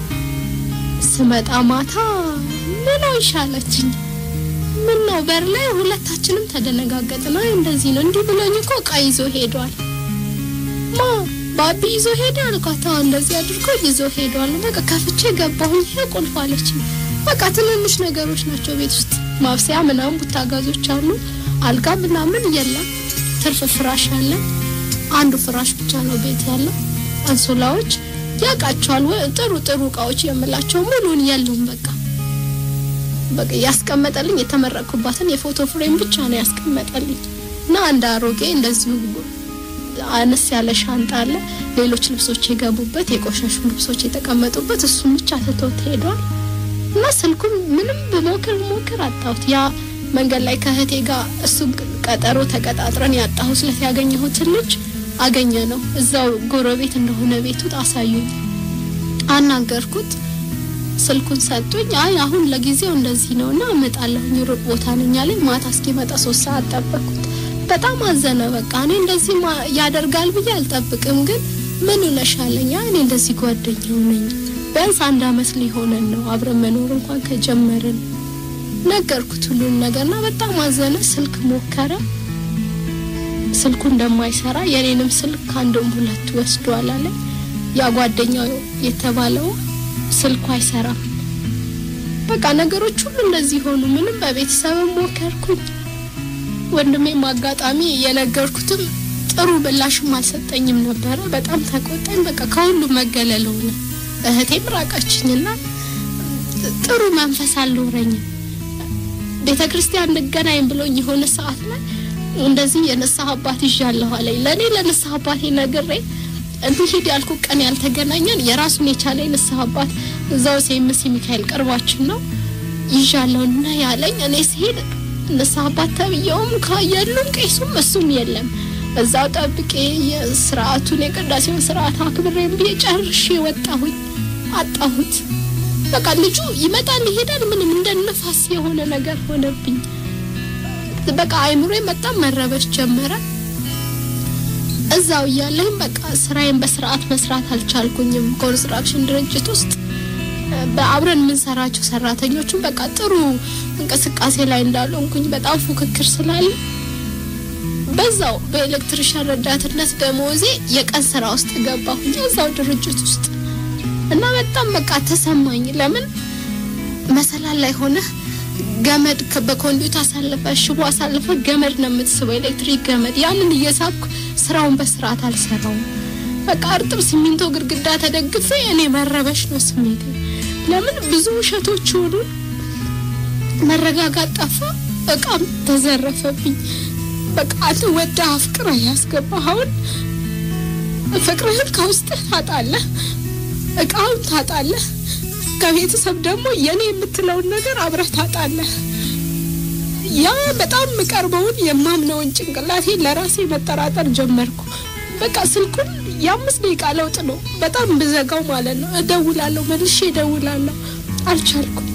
ስመጣ ማታ ምን ይሻለችኝ ምን ነው በር ላይ ሁለታችንም ተደነጋገጥን። አይ እንደዚህ ነው እንዲህ ብሎኝ እኮ እቃ ይዞ ሄዷል። ማ ባቢ ይዞ ሄደ አልኳት። አዎ እንደዚህ አድርጎ ይዞ ሄዷል። በቃ ከፍቼ ገባሁኝ። ይሄ ቁልፍ አለችኝ። በቃ ትንንሽ ነገሮች ናቸው ቤት ውስጥ ማብሰያ ምናምን ቡታጋዞች አሉ። አልጋ ምናምን የለም። ትርፍ ፍራሽ አለ። አንዱ ፍራሽ ብቻ ነው ቤት ያለው። አንሶላዎች ያውቃቸዋል። ጥሩ ጥሩ እቃዎች የምላቸው ሙሉን የሉም። በቃ በቃ ያስቀመጠልኝ የተመረቅኩባትን የፎቶ ፍሬም ብቻ ነው ያስቀመጠልኝ እና አንድ አሮጌ እንደዚሁ አነስ ያለ ሻንጣ አለ። ሌሎች ልብሶች የገቡበት የቆሸሹ ልብሶች የተቀመጡበት እሱም ብቻ ትቶት ሄዷል። እና ስልኩን ምንም ብሞክር ሞክር አጣሁት። ያ መንገድ ላይ ከእህቴ ጋር እሱ ቀጠሮ ተቀጣጥረን ያጣሁት ስለት ያገኘሁትን ልጅ አገኘ ነው። እዛው ጎረቤት እንደሆነ ቤቱ አሳዩኝ። አናገርኩት። ስልኩን ሰጡኝ። አይ አሁን ለጊዜው እንደዚህ ነው እና እመጣለሁኝ ሩቅ ቦታ ነኝ አለኝ። ማታ እስኪመጣ ሶስት ሰዓት ጠበቅኩት። በጣም አዘነ። በቃ እኔ እንደዚህ ያደርጋል ብዬ አልጠብቅም፣ ግን ምን ነሻለኝ? እኔ እንደዚህ ጓደኛው ነኝ። ቢያንስ አንድ አመት ሊሆነን ነው አብረን መኖር እንኳን ከጀመርን። ነገርኩት ሁሉን ነገርና በጣም አዘነ። ስልክ ሞከረ፣ ስልኩ እንደማይሰራ የኔንም ስልክ ከአንድም ሁለት ወስዷል አለ። ያ ጓደኛው የተባለው ስልኩ አይሰራም። በቃ ነገሮች ሁሉ እንደዚህ ሆኑ። ምንም በቤተሰብም ሞከርኩኝ ወንድሜም አጋጣሚ የነገርኩትም ጥሩ ምላሽም አልሰጠኝም ነበረ። በጣም ተቆጣኝ። በቃ ከሁሉም መገለል ሆነ። እህቴም ራቀችኝና ጥሩ መንፈስ አልኖረኝም። ቤተ ክርስቲያን እንገናኝ ብሎኝ የሆነ ሰዓት ላይ እንደዚህ የንስሐ አባት ይዣለሁ አለኝ። ለእኔ ለንስሐ አባቴ ነግሬ እንሂድ ያልኩት ቀን ያልተገናኘን የራሱን የቻለ የንስሐ አባት እዛው ሴምሲ ሚካኤል ቅርባችን ነው ይዣለሁና ያለኝ እኔ ሲሄድ ንስሐ አባት ተብዬውም የሉም ቄሱም እሱም የለም። እዛው ጠብቄ የስርዓቱን የቅዳሴውን ስርዓት አክብሬም ብዬ ጨርሼ ወጣሁኝ። አጣሁት። በቃ ልጁ ይመጣል ይሄዳል፣ ምንም እንደ ነፋስ የሆነ ነገር ሆነብኝ። በቃ አይምሮ በጣም መረበሽ ጀመረ። እዛው እያለኝ በቃ ስራዬን በስርዓት መስራት አልቻልኩኝም። ኮንስትራክሽን ድርጅት ውስጥ በአብረን የምንሰራቸው ሰራተኞቹም በቃ ጥሩ እንቅስቃሴ ላይ እንዳልሆንኩኝ በጣም ፉክክር ስላለ በዛው በኤሌክትሪሻን ረዳትነት ደሞዜ የቀን ስራ ውስጥ ገባሁኝ እዛው ድርጅት ውስጥ እና በጣም በቃ ተሰማኝ። ለምን መሰላል ላይ ሆነ ገመድ በኮንዱት አሳልፈ ሽቦ አሳልፈ ገመድ ነው የምትስበው፣ ኤሌክትሪክ ገመድ። ያንን እየሳብኩ ስራውን በስርዓት አልሰራውም። በቃ እርጥብ ሲሚንቶ ግድግዳ ተደግፌ እኔ መረበሽ ነው ስሜቴ። ለምን ብዙ ውሸቶች ሆኑ፣ መረጋጋት ጠፋ፣ እቃም ተዘረፈብኝ። በቃ አንተ ወደ አፍቅረ ያስገባኸውን ፍቅርህን ከውስጥህ ታጣለህ፣ እቃውን ታጣለህ። ከቤተሰብ ደግሞ የኔ የምትለውን ነገር አብረህ ታጣለህ። ያ በጣም የምቀርበውን የማምነውን ጭንቅላቴን ለራሴ መጠራጠር ጀመርኩ። በቃ ስልኩን የአምስት ደቂቃ ለውጥ ነው በጣም ብዘጋው ማለት ነው። እደውላለሁ፣ መልሼ እደውላለሁ። አልቻልኩም።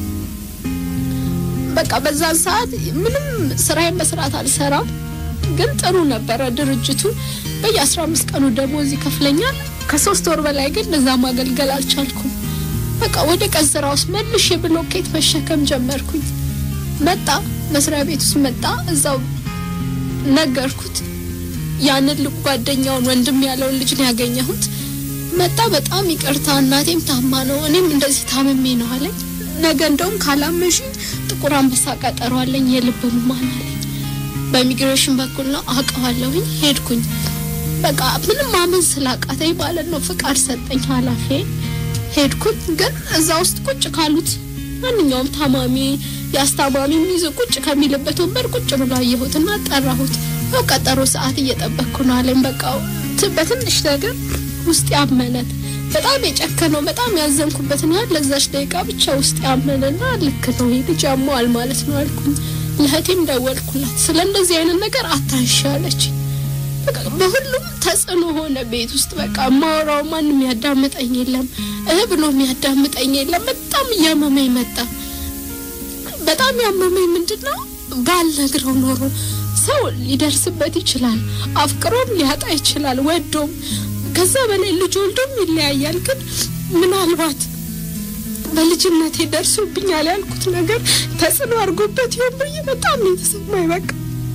በቃ በዛን ሰዓት ምንም ስራዬን በስርዓት አልሰራም፣ ግን ጥሩ ነበረ ድርጅቱ። በየአስራ አምስት ቀኑ ደሞዝ ይከፍለኛል። ከሶስት ወር በላይ ግን እዛ ማገልገል አልቻልኩም። በቃ ወደ ቀን ስራ ውስጥ መልሼ ብሎኬት መሸከም ጀመርኩኝ። መጣ መስሪያ ቤት ውስጥ መጣ። እዛው ነገርኩት። ያንን ልቅ ጓደኛውን ወንድም ያለውን ልጅ ነው ያገኘሁት። መጣ። በጣም ይቅርታ እናቴም ታማ ነው እኔም እንደዚህ ታምሜ ነው አለኝ። ነገ እንደውም ካላመሽ ጥቁር አንበሳ ቀጠሮ አለኝ የልብ ህሙማን አለኝ። በኢሚግሬሽን በኩል ነው አውቀዋለሁኝ። ሄድኩኝ። በቃ ምንም ማመን ስላቃተኝ ማለት ነው ፍቃድ ሰጠኝ ኃላፊ ሄድኩኝ። ግን እዛ ውስጥ ቁጭ ካሉት ማንኛውም ታማሚ የአስታማሚ ይዞ ቁጭ ከሚልበት ወንበር ቁጭ ብሎ አየሁትና ጠራሁት። ያው ቀጠሮ ሰዓት እየጠበቅኩ ነው አለኝ። በቃ በትንሽ ነገር ውስጥ ያመነት በጣም የጨከነው በጣም ያዘንኩበትን ያህል ለዛች ደቂቃ ብቻ ውስጥ ያመነና ልክ ነው ይህ ልጅ ያመዋል ማለት ነው አልኩኝ። ለእህቴም ደወልኩላት። ስለ እንደዚህ አይነት ነገር አታሻለች። በቃ በሁሉም ተጽዕኖ ሆነ ቤት ውስጥ በቃ ማወራው ማንም ያዳምጠኝ የለም እህ ብሎ የሚያዳምጠኝ የለም። በጣም እያመመኝ መጣ። በጣም ያመመኝ ምንድነው ባልነግረው ኖሮ ሰው ሊደርስበት ይችላል፣ አፍቅሮም ሊያጣ ይችላል፣ ወዶም ከዛ በላይ ልጅ ወልዶም ይለያያል። ግን ምናልባት በልጅነቴ ደርሶብኛል ያልኩት ነገር ተጽዕኖ አድርጎበት ይሆን ብዬ በጣም ነው የተሰማኝ። በቃ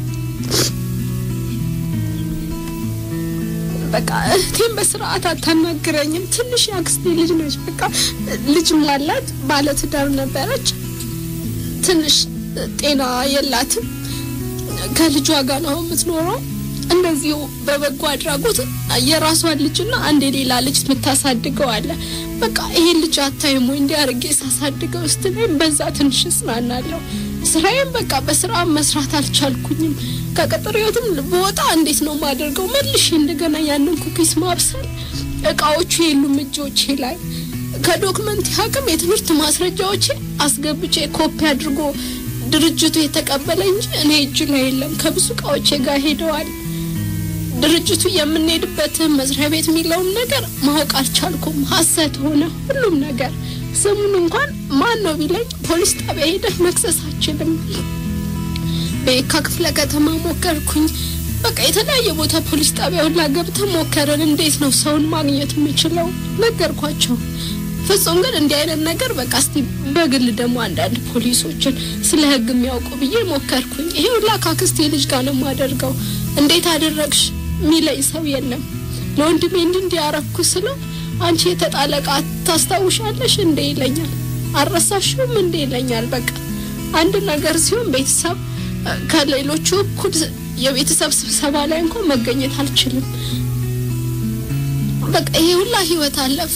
በቃ እህቴም በስርዓት አታናግረኝም። ትንሽ የአክስቴ ልጅ ነች። በቃ ልጅ አላት፣ ባለትዳር ነበረች። ትንሽ ጤና የላትም። ከልጇ ጋር ነው የምትኖረው። እንደዚሁ በበጎ አድራጎት የራሷን ልጅና አንድ የሌላ ልጅ የምታሳድገው አለ። በቃ ይሄን ልጅ አታይም ወይ እንዲህ አድርጌ ሳሳድገው ስትለኝ በዛ ትንሽ እጽናናለሁ። ስራዬም በቃ በስራ መስራት አልቻልኩኝም። ከቅጥር ህይወትም በወጣ እንዴት ነው የማደርገው? መልሼ እንደገና ያንን ኩኪስ ማብሰል እቃዎቹ የሉም እጆቼ ላይ ከዶክመንት አቅም የትምህርት ማስረጃዎቼ አስገብቼ ኮፒ አድርጎ ድርጅቱ የተቀበለ እንጂ እኔ እጅ ላይ የለም። ከብዙ እቃዎቼ ጋር ሄደዋል። ድርጅቱ የምንሄድበትን መስሪያ ቤት የሚለውን ነገር ማወቅ አልቻልኩም። ሀሰት ሆነ ሁሉም ነገር። ስሙን እንኳን ማን ነው ቢለኝ ፖሊስ ጣቢያ ሄደህ መክሰስ አችልም። በየካ ክፍለ ከተማ ሞከርኩኝ። በቃ የተለያየ ቦታ ፖሊስ ጣቢያ ሁላ ገብተን ሞከርን። እንዴት ነው ሰውን ማግኘት የምችለው? ነገርኳቸው። ፍጹም ግን እንዲህ አይነት ነገር በቃ እስቲ በግል ደግሞ አንዳንድ ፖሊሶችን ስለ ሕግ የሚያውቁ ብዬ ሞከርኩኝ። ይሄ ሁላ ከአክስቴ ልጅ ጋር ነው የማደርገው። እንዴት አደረግሽ የሚለኝ ሰው የለም። ለወንድሜ እንዲህ እንዲህ ያረኩ ስለው አንቺ የተጣለ ዕቃ ታስታውሻለሽ እንዴ ይለኛል። አልረሳሽውም እንዴ ይለኛል። በቃ አንድ ነገር ሲሆን ቤተሰብ ከሌሎቹ እኩል የቤተሰብ ስብሰባ ላይ እንኳን መገኘት አልችልም። በቃ ይሄ ሁላ ህይወት አለፈ።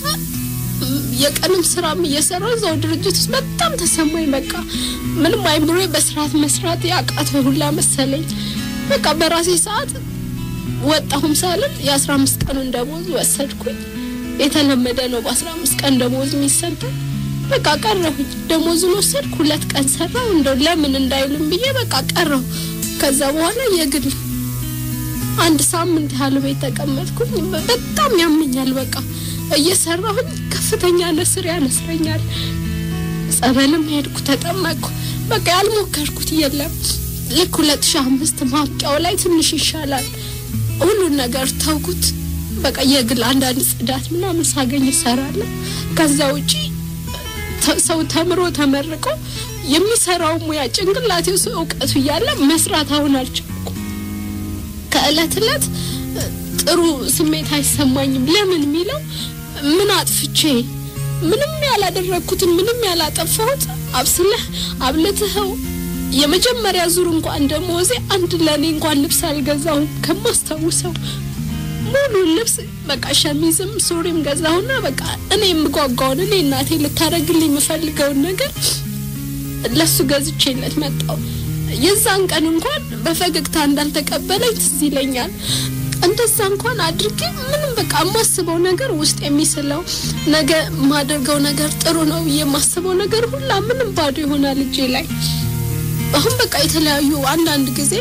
የቀንም ስራም እየሰራው እዛው ድርጅት ውስጥ በጣም ተሰማኝ። በቃ ምንም አይምሮ በስርዓት መስራት ያቃተው ሁላ መሰለኝ። በቃ በራሴ ሰዓት ወጣሁም ሳልል የአስራ አምስት ቀኑን ደሞዝ ወሰድኩኝ። የተለመደ ነው በአስራ አምስት ቀን ደሞዝ የሚሰጠው። በቃ ቀረሁኝ። ደሞዙን ወሰድኩ። ሁለት ቀን ሰራው እንደው ለምን እንዳይሉም ብዬ በቃ ቀረሁ። ከዛ በኋላ የግል አንድ ሳምንት ያህል ቤት ተቀመጥኩኝ። በጣም ያመኛል። በቃ እየሰራሁኝ ከፍተኛ ነስር ያነስረኛል። ጸበልም ሄድኩ፣ ተጠመቅኩ። በቃ ያልሞከርኩት የለም። ልክ ሁለት ሺህ አምስት ማብቂያው ላይ ትንሽ ይሻላል። ሁሉን ነገር ተውኩት። በቃ የግል አንዳንድ ጽዳት ምናምን ሳገኝ እሰራለሁ። ከዛ ውጪ ሰው ተምሮ ተመርቆ የሚሰራው ሙያ ጭንቅላቴ ውስጥ እውቀቱ እያለ መስራት አሁን አልቻልኩም። ከእለት እለት ጥሩ ስሜት አይሰማኝም። ለምን የሚለው ምን አጥፍቼ ምንም ያላደረግኩትን ምንም ያላጠፋሁት አብስለህ አብልትኸው የመጀመሪያ ዙር እንኳን ደሞዜ አንድ ለእኔ እንኳን ልብስ አልገዛሁም ከማስታውሰው ሙሉ ልብስ በቃ ሸሚዝም ሱሪም ገዛሁና በቃ እኔ የምጓጓውን እኔ እናቴ ልታደርግልኝ የምፈልገውን ነገር ለሱ ገዝቼለት መጣው። የዛን ቀን እንኳን በፈገግታ እንዳልተቀበለኝ ትዝ ይለኛል። እንደዛ እንኳን አድርጌ ምንም በቃ የማስበው ነገር ውስጥ የሚስለው ነገ የማደርገው ነገር ጥሩ ነው ብዬ የማስበው ነገር ሁላ ምንም ባዶ ይሆናል እጄ ላይ። አሁን በቃ የተለያዩ አንዳንድ ጊዜ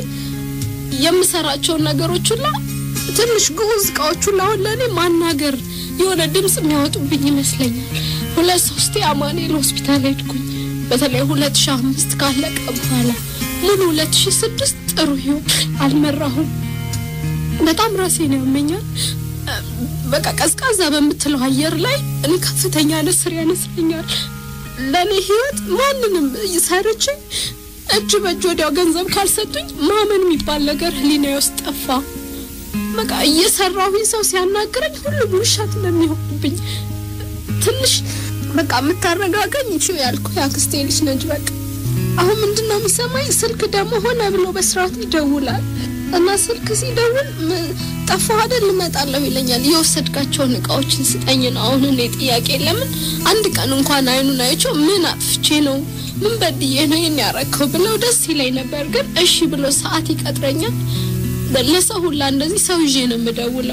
የምሰራቸውን ነገሮች ሁላ ትንሽ ግዑዝ እቃዎች ሁላ አሁን ለእኔ ማናገር የሆነ ድምጽ የሚያወጡብኝ ይመስለኛል። ሁለት ሶስቴ አማኑኤል ሆስፒታል ሄድኩኝ። በተለይ ሁለት ሺ አምስት ካለቀ በኋላ ሙሉ ሁለት ሺ ስድስት ጥሩ ህይወት አልመራሁም። በጣም ራሴን ያመኛል። በቃ ቀዝቃዛ በምትለው አየር ላይ እኔ ከፍተኛ ነስር ያነስረኛል። ለእኔ ህይወት ማንንም ሰርቼ እጅ በእጅ ወዲያው ገንዘብ ካልሰጡኝ ማመን የሚባል ነገር ህሊናዬ ውስጥ ጠፋ። በቃ እየሰራሁኝ ሰው ሲያናግረኝ ሁሉም ውሸት እንደሚሆንብኝ ትንሽ በቃ የምታረጋገኝ ይችው ያልኩ የአክስቴ ልጅ ነች። በቃ አሁን ምንድን ነው የሚሰማኝ? ስልክ ደግሞ ሆነ ብሎ በስርዓት ይደውላል እና ስልክ ሲደውል ጠፋሁ አይደል እመጣለሁ ይለኛል። የወሰድካቸውን እቃዎችን ስጠኝ ነው አሁን እኔ ጥያቄ። ለምን አንድ ቀን እንኳን አይኑን አይቼው ምን አጥፍቼ ነው ምን በድዬ ነው ይህን ያረከው ብለው ደስ ይለኝ ነበር። ግን እሺ ብሎ ሰዓት ይቀጥረኛል። ለሰው ሁላ እንደዚህ ሰው ይዤ ነው የምደውለው።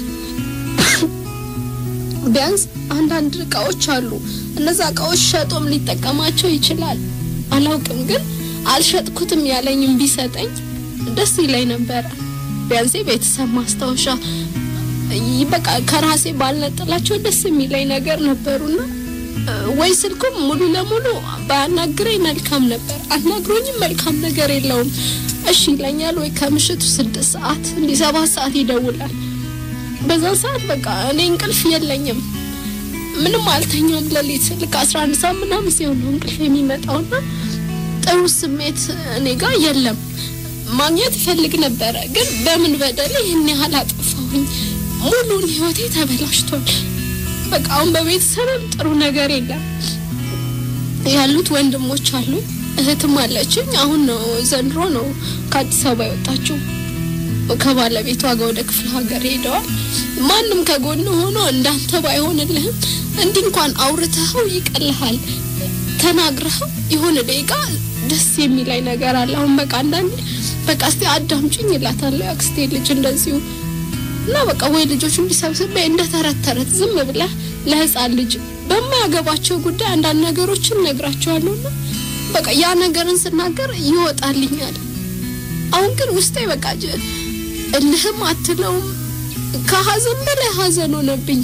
ቢያንስ አንዳንድ እቃዎች አሉ። እነዛ እቃዎች ሸጦም ሊጠቀማቸው ይችላል። አላውቅም፣ ግን አልሸጥኩትም ያለኝም ቢሰጠኝ ደስ ይለኝ ነበረ። ቢያንስ ቤተሰብ ማስታወሻ በቃ ከራሴ ባልነጥላቸው ደስ የሚለኝ ነገር ነበሩና ወይ ስልኩም ሙሉ ለሙሉ ባያናግረኝ መልካም ነበር። አናግሮኝም መልካም ነገር የለውም። እሺ ይለኛል ወይ ከምሽቱ ስድስት ሰዓት እንዲህ ሰባት ሰዓት ይደውላል። በዛን ሰዓት በቃ እኔ እንቅልፍ የለኝም፣ ምንም አልተኛውም። ሌሊት ልክ አስራ አንድ ሰዓት ምናምን ሲሆን ነው እንቅልፍ የሚመጣውና ጥሩ ስሜት እኔ ጋር የለም። ማግኘት እፈልግ ነበረ፣ ግን በምን በደል ይህን ያህል አጠፋሁኝ? ሙሉን ህይወቴ ተበላሽቷል። በቃ አሁን በቤተሰብም ጥሩ ነገር የለም። ያሉት ወንድሞች አሉ፣ እህትም አለችኝ። አሁን ነው ዘንድሮ ነው ከአዲስ አበባ የወጣችው ከባለቤቷ ጋር ወደ ክፍለ ሀገር ሄደዋል። ማንም ከጎን ሆኖ እንዳንተ ባይሆንልህም እንዲህ እንኳን አውርተኸው ይቀልሃል። ተናግረኸው የሆነ ደቂቃ ደስ የሚላይ ነገር አለ። አሁን በቃ አንዳንዴ በቃ እስቲ አዳምጪኝ ይላታለሁ አክስቴ ልጅ እንደዚሁ እና በቃ ወይ ልጆቹ እንዲሰብስበ እንደ ተረት ተረት ዝም ብለህ ለህፃን ልጅ በማያገባቸው ጉዳይ አንዳንድ ነገሮችን ነግራቸዋለሁና በቃ ያ ነገርን ስናገር ይወጣልኛል። አሁን ግን ውስጤ በቃ እልህም አትለውም ከሀዘን በላይ ሀዘን ሆነብኝ።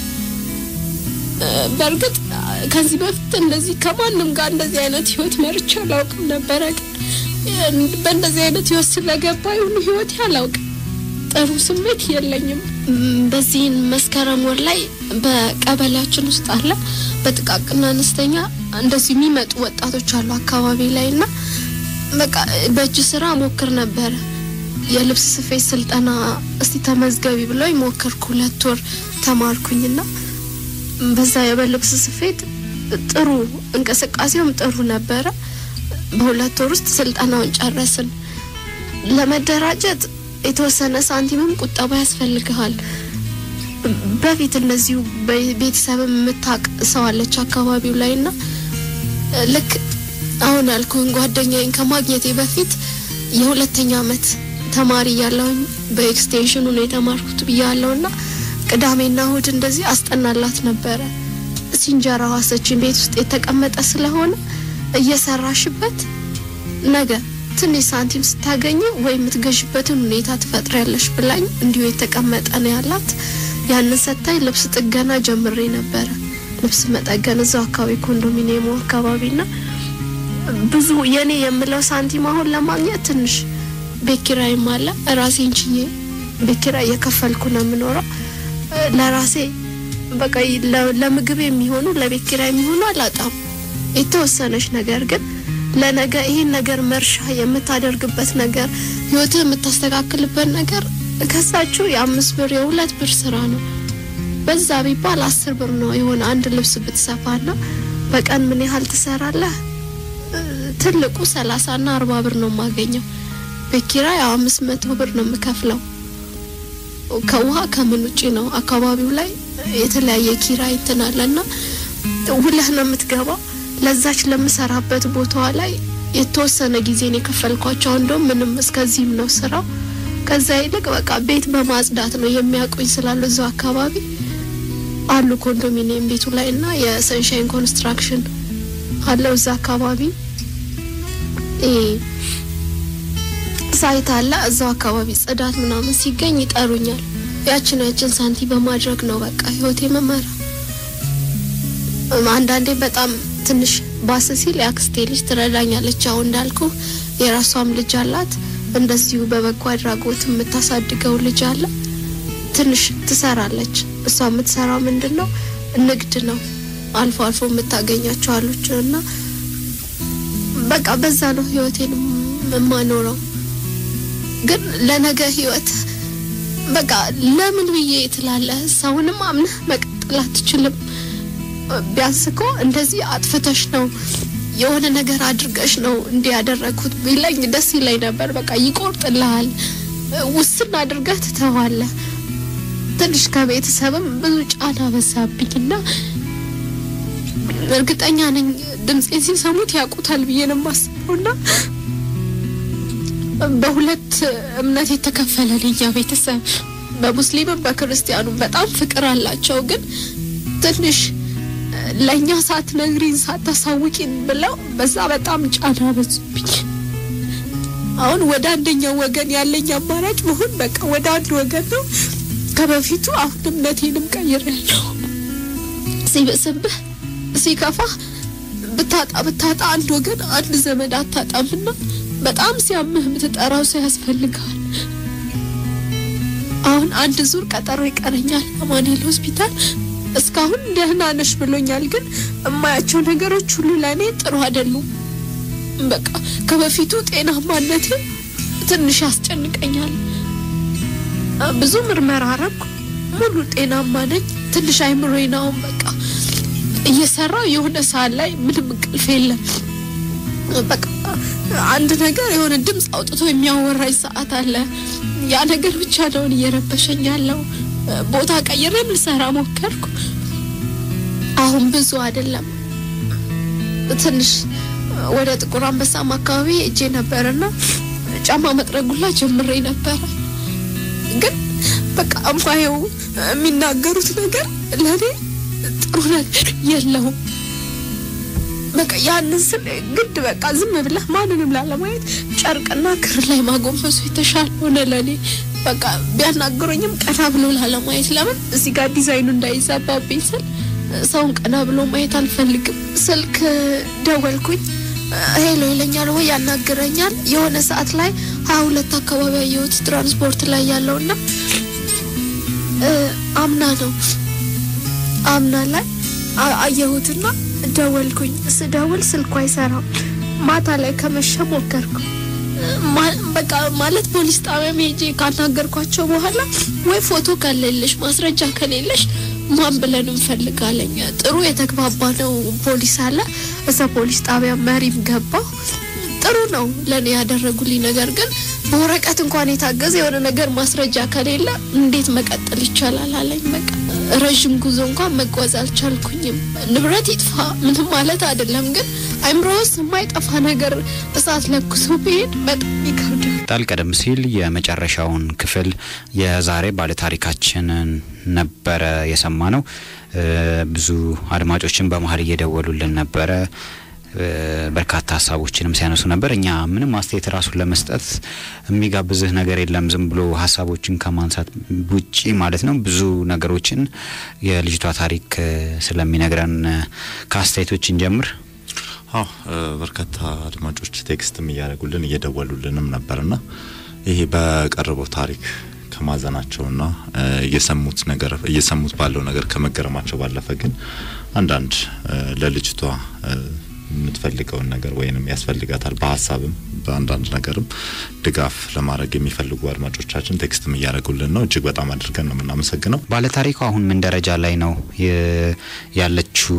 በእርግጥ ከዚህ በፊት እንደዚህ ከማንም ጋር እንደዚህ አይነት ህይወት መርቼ አላውቅም ነበረ። ግን በእንደዚህ አይነት ህይወት ስለገባ ይሁን ህይወት አላውቅም። ጥሩ ስሜት የለኝም። በዚህን መስከረም ወር ላይ በቀበሌያችን ውስጥ አለ በጥቃቅና አነስተኛ እንደዚህ የሚመጡ ወጣቶች አሉ አካባቢ ላይ እና በቃ በእጅ ስራ ሞክር ነበረ። የልብስ ስፌት ስልጠና እስቲ ተመዝገቢ ብለው ሞከርኩ። ሁለት ወር ተማርኩኝና በዛ የበልብስ ስፌት ጥሩ እንቅስቃሴውም ጥሩ ነበረ። በሁለት ወር ውስጥ ስልጠናውን ጨረስን። ለመደራጀት የተወሰነ ሳንቲምም ቁጠባ ያስፈልግሃል። በፊት እንደዚሁ ቤተሰብም የምታውቅ ሰው አለች አካባቢው ላይ ና ልክ አሁን ያልኩህን ጓደኛዬን ከማግኘቴ በፊት የሁለተኛ አመት ተማሪ እያለሁኝ በኤክስቴንሽኑ ነው የተማርኩት ብያለሁ ና ቅዳሜና እሁድ እንደዚህ አስጠናላት ነበረ። ሲንጀራ ዋሰችን ቤት ውስጥ የተቀመጠ ስለሆነ እየሰራሽበት ነገ ትንሽ ሳንቲም ስታገኝ ወይ የምትገዥበትን ሁኔታ ትፈጥሪያለሽ ብላኝ እንዲሁ የተቀመጠ ነው ያላት። ያንን ሰታይ ልብስ ጥገና ጀምሬ ነበረ። ልብስ መጠገን እዛው አካባቢ ኮንዶሚኒየሙ አካባቢ ና ብዙ የኔ የምለው ሳንቲም አሁን ለማግኘት ትንሽ ቤት ኪራይም አለ። ራሴን ችዬ ቤት ኪራይ እየከፈልኩ ነው የምኖረው። ለራሴ በቃ ለምግብ የሚሆኑ ለቤት ኪራይ የሚሆኑ አላጣም። የተወሰነች ነገር ግን ለነገ ይህን ነገር መርሻ የምታደርግበት ነገር ህይወትህ የምታስተካክልበት ነገር ከሳችሁ የአምስት ብር የሁለት ብር ስራ ነው። በዛ ቢባል አስር ብር ነው የሆነ አንድ ልብስ ብትሰፋና በቀን ምን ያህል ትሰራለህ? ትልቁ ሰላሳ ና አርባ ብር ነው የማገኘው። ቤት ኪራይ ያው አምስት መቶ ብር ነው የምከፍለው። ከውሃ ከምን ውጪ ነው አካባቢው ላይ የተለያየ ኪራይ እንትን አለና ውለህ ነው የምትገባው። ለዛች ለምሰራበት ቦታዋ ላይ የተወሰነ ጊዜን የከፈልኳቸው እንደውም ምንም እስከዚህም ነው ስራው። ከዛ ይልቅ በቃ ቤት በማጽዳት ነው የሚያውቁኝ ስላሉ እዛው አካባቢ አሉ ኮንዶሚኒየም ቤቱ ላይ እና የሰንሻይን ኮንስትራክሽን አለው እዛ አካባቢ ሳይት አለ እዛው አካባቢ ጽዳት ምናምን ሲገኝ ይጠሩኛል። ያችን ያችን ሳንቲ በማድረግ ነው በቃ ህይወቴ መመራ። አንዳንዴ በጣም ትንሽ ባስ ሲል የአክስቴ ልጅ ትረዳኛለች። ያው እንዳልኩ የራሷም ልጅ አላት። እንደዚሁ በበጎ አድራጎት የምታሳድገው ልጅ አለ። ትንሽ ትሰራለች። እሷ የምትሰራው ምንድን ነው ንግድ ነው። አልፎ አልፎ የምታገኛቸው አሉች እና በቃ በዛ ነው ህይወቴን የማኖረው። ግን ለነገ ህይወት በቃ ለምን ብዬ ትላለህ። ሰውንም አምነህ መቀጠል አትችልም። ቢያንስ እኮ እንደዚህ አጥፍተሽ ነው የሆነ ነገር አድርገሽ ነው እንዲህ ያደረግኩት ቢለኝ ደስ ይለኝ ነበር። በቃ ይቆርጥልሃል፣ ውስን አድርገህ ትተዋለህ። ትንሽ ከቤተሰብም ብዙ ጫና በዛብኝና እርግጠኛ ነኝ ድምፄን ሲሰሙት ያውቁታል ብዬ ነው የማስበውና በሁለት እምነት የተከፈለ ልኛ ቤተሰብ በሙስሊምም በክርስቲያኑም በጣም ፍቅር አላቸው። ግን ትንሽ ለእኛ ሳትነግሪን ሳታሳውቂን ብለው በዛ በጣም ጫና በዙብኝ። አሁን ወደ አንደኛው ወገን ያለኝ አማራጭ መሆን በቃ ወደ አንድ ወገን ነው። ከበፊቱ አሁን እምነቴንም ቀይሬያለሁ። ሲብስብህ ሲከፋ ብታጣ ብታጣ አንድ ወገን አንድ ዘመድ አታጣምና በጣም ሲያምህ የምትጠራው ሰው ያስፈልጋል። አሁን አንድ ዙር ቀጠሮ ይቀረኛል አማኑኤል ሆስፒታል። እስካሁን ደህና ነሽ ብሎኛል፣ ግን እማያቸው ነገሮች ሁሉ ለእኔ ጥሩ አይደሉም። በቃ ከበፊቱ ጤናማነቴ ትንሽ ያስጨንቀኛል። ብዙ ምርመራ አረኩ፣ ሙሉ ጤናማ ነኝ። ትንሽ አይምሮዬ ነው በቃ እየሰራው የሆነ ሰዓት ላይ ምንም እንቅልፍ የለም። በቃ አንድ ነገር የሆነ ድምፅ አውጥቶ የሚያወራኝ ሰዓት አለ። ያ ነገር ብቻ ነውን እየረበሸኝ ያለው። ቦታ ቀይሬም ልሰራ ሞከርኩ። አሁን ብዙ አይደለም። ትንሽ ወደ ጥቁር አንበሳም አካባቢ እጄ ነበርና ጫማ መጥረጉላ ጀምሬ ነበረ። ግን በቃ እማየው የሚናገሩት ነገር ለእኔ ጥሩ ነገር የለውም። በቃ ያንን ስል ግድ በቃ ዝም ብለህ ማንንም ላለማየት ጨርቅና ክር ላይ ማጎንበሱ የተሻለ ሆነ ለእኔ። በቃ ቢያናግሩኝም ቀና ብሎ ላለማየት ለምን እዚህ ጋር ዲዛይኑ እንዳይዛባብኝ ስል ሰውን ቀና ብሎ ማየት አልፈልግም። ስልክ ደወልኩኝ። ሄሎ ይለኛል ወይ ያናግረኛል። የሆነ ሰዓት ላይ ሀያ ሁለት አካባቢ ያየሁት ትራንስፖርት ላይ ያለውና አምና ነው አምና ላይ አየሁትና ደወልኩኝ። ስደውል ስልኩ አይሰራም። ማታ ላይ ከመሸ ሞከርኩ። በቃ ማለት ፖሊስ ጣቢያ ሄጄ ካናገርኳቸው በኋላ ወይ ፎቶ ከሌለሽ ማስረጃ ከሌለሽ ማን ብለን እንፈልጋለኝ። ጥሩ የተግባባ ነው ፖሊስ አለ። እዛ ፖሊስ ጣቢያ መሪም ገባሁ። ጥሩ ነው ለእኔ ያደረጉልኝ ነገር ግን በወረቀት እንኳን የታገዘ የሆነ ነገር ማስረጃ ከሌለ እንዴት መቀጠል ይቻላል አለኝ። በቃ ረዥም ጉዞ እንኳን መጓዝ አልቻልኩኝም። ንብረት ይጥፋ ምንም ማለት አይደለም፣ ግን አይምሮ ውስጥ የማይጠፋ ነገር እሳት ለኩሶ ብሄድ በጣም ይከብዳል። ጣል ቀደም ሲል የመጨረሻውን ክፍል የዛሬ ባለታሪካችንን ነበረ የሰማ ነው። ብዙ አድማጮችን በመሀል እየደወሉልን ነበረ። በርካታ ሀሳቦችንም ሲያነሱ ነበር። እኛ ምንም አስተያየት ራሱን ለመስጠት የሚጋብዝህ ነገር የለም። ዝም ብሎ ሀሳቦችን ከማንሳት ውጪ ማለት ነው። ብዙ ነገሮችን የልጅቷ ታሪክ ስለሚነግረን ከአስተያየቶችን ጀምር። አዎ በርካታ አድማጮች ቴክስትም እያደረጉልን እየደወሉልንም ነበርና ይሄ በቀረበው ታሪክ ከማዘናቸውና እየሰሙት ነገር እየሰሙት ባለው ነገር ከመገረማቸው ባለፈ ግን አንዳንድ ለልጅቷ የምትፈልገውን ነገር ወይንም ያስፈልጋታል በሀሳብም በአንዳንድ ነገርም ድጋፍ ለማድረግ የሚፈልጉ አድማጮቻችን ቴክስትም እያደረጉልን ነው። እጅግ በጣም አድርገን ነው የምናመሰግነው። ባለታሪኩ አሁን ምን ደረጃ ላይ ነው ያለችው?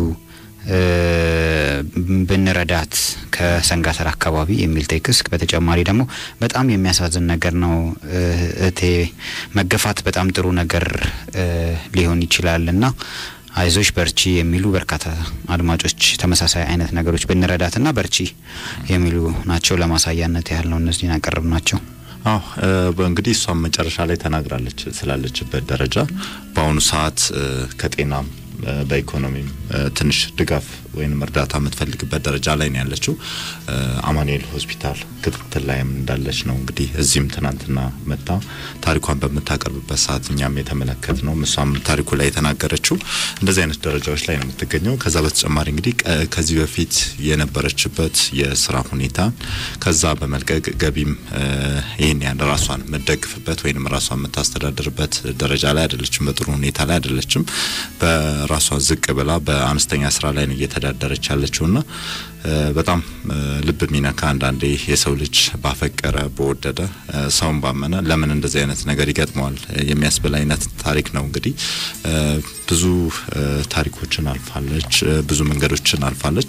ብንረዳት ከሰንጋተር አካባቢ የሚል ቴክስት። በተጨማሪ ደግሞ በጣም የሚያሳዝን ነገር ነው እህቴ፣ መገፋት በጣም ጥሩ ነገር ሊሆን ይችላል እና አይዞሽ በርቺ የሚሉ በርካታ አድማጮች ተመሳሳይ አይነት ነገሮች ብንረዳትና በርቺ የሚሉ ናቸው። ለማሳያነት ያህል ነው እነዚህን ያቀረብ ናቸው። አዎ እንግዲህ እሷም መጨረሻ ላይ ተናግራለች ስላለችበት ደረጃ በአሁኑ ሰዓት ከጤናም በኢኮኖሚም ትንሽ ድጋፍ ወይም እርዳታ የምትፈልግበት ደረጃ ላይ ነው ያለችው። አማኑኤል ሆስፒታል ክትትል ላይም እንዳለች ነው እንግዲህ እዚህም ትናንትና መጣ ታሪኳን በምታቀርብበት ሰዓት እኛም የተመለከት ነው። እሷም ታሪኩ ላይ የተናገረችው እንደዚህ አይነት ደረጃዎች ላይ ነው የምትገኘው። ከዛ በተጨማሪ እንግዲህ ከዚህ በፊት የነበረችበት የስራ ሁኔታ ከዛ በመልቀቅ ገቢም ይህን ያን ራሷን የምትደግፍበት ወይም ራሷን የምታስተዳድርበት ደረጃ ላይ አይደለችም። በጥሩ ሁኔታ ላይ አይደለችም። በራሷ ዝቅ ብላ በአነስተኛ ስራ ላይ ነው እየተዳደረች ያለችውና በጣም ልብ የሚነካ አንዳንዴ የሰው ልጅ ባፈቀረ በወደደ ሰውን ባመነ ለምን እንደዚህ አይነት ነገር ይገጥመዋል የሚያስብል አይነት ታሪክ ነው። እንግዲህ ብዙ ታሪኮችን አልፋለች፣ ብዙ መንገዶችን አልፋለች።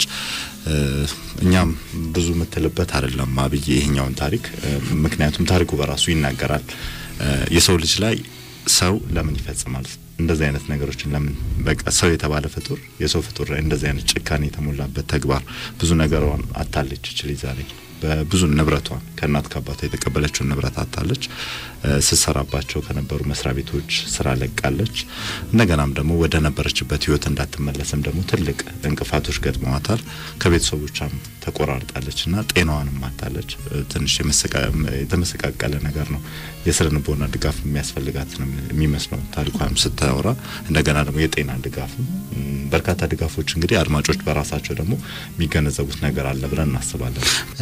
እኛም ብዙ የምትልበት አይደለም አብዬ ይሄኛውን ታሪክ ምክንያቱም ታሪኩ በራሱ ይናገራል። የሰው ልጅ ላይ ሰው ለምን ይፈጽማል እንደዚህ አይነት ነገሮችን ለምን በቃ ሰው የተባለ ፍጡር የሰው ፍጡር ላይ እንደዚህ አይነት ጭካኔ የተሞላበት ተግባር ብዙ ነገሯን አታለች። ይችል ዛሬ በብዙ ንብረቷን ከእናት ከአባቷ የተቀበለችውን ንብረት አታለች። ስትሰራባቸው ከነበሩ መስሪያ ቤቶች ስራ ለቃለች። እንደገናም ደግሞ ወደ ነበረችበት ህይወት እንዳትመለስም ደግሞ ትልቅ እንቅፋቶች ገጥመዋታል። ከቤተሰቦቿም ተቆራርጣለች እና ጤናዋንም አታለች። ትንሽ የተመሰቃቀለ ነገር ነው። የስነ ልቦና ድጋፍ የሚያስፈልጋት ነው የሚመስለው ታሪኳም ስታወራ። እንደገና ደግሞ የጤና ድጋፍም በርካታ ድጋፎች እንግዲህ አድማጮች በራሳቸው ደግሞ የሚገነዘቡት ነገር አለ ብለን እናስባለን።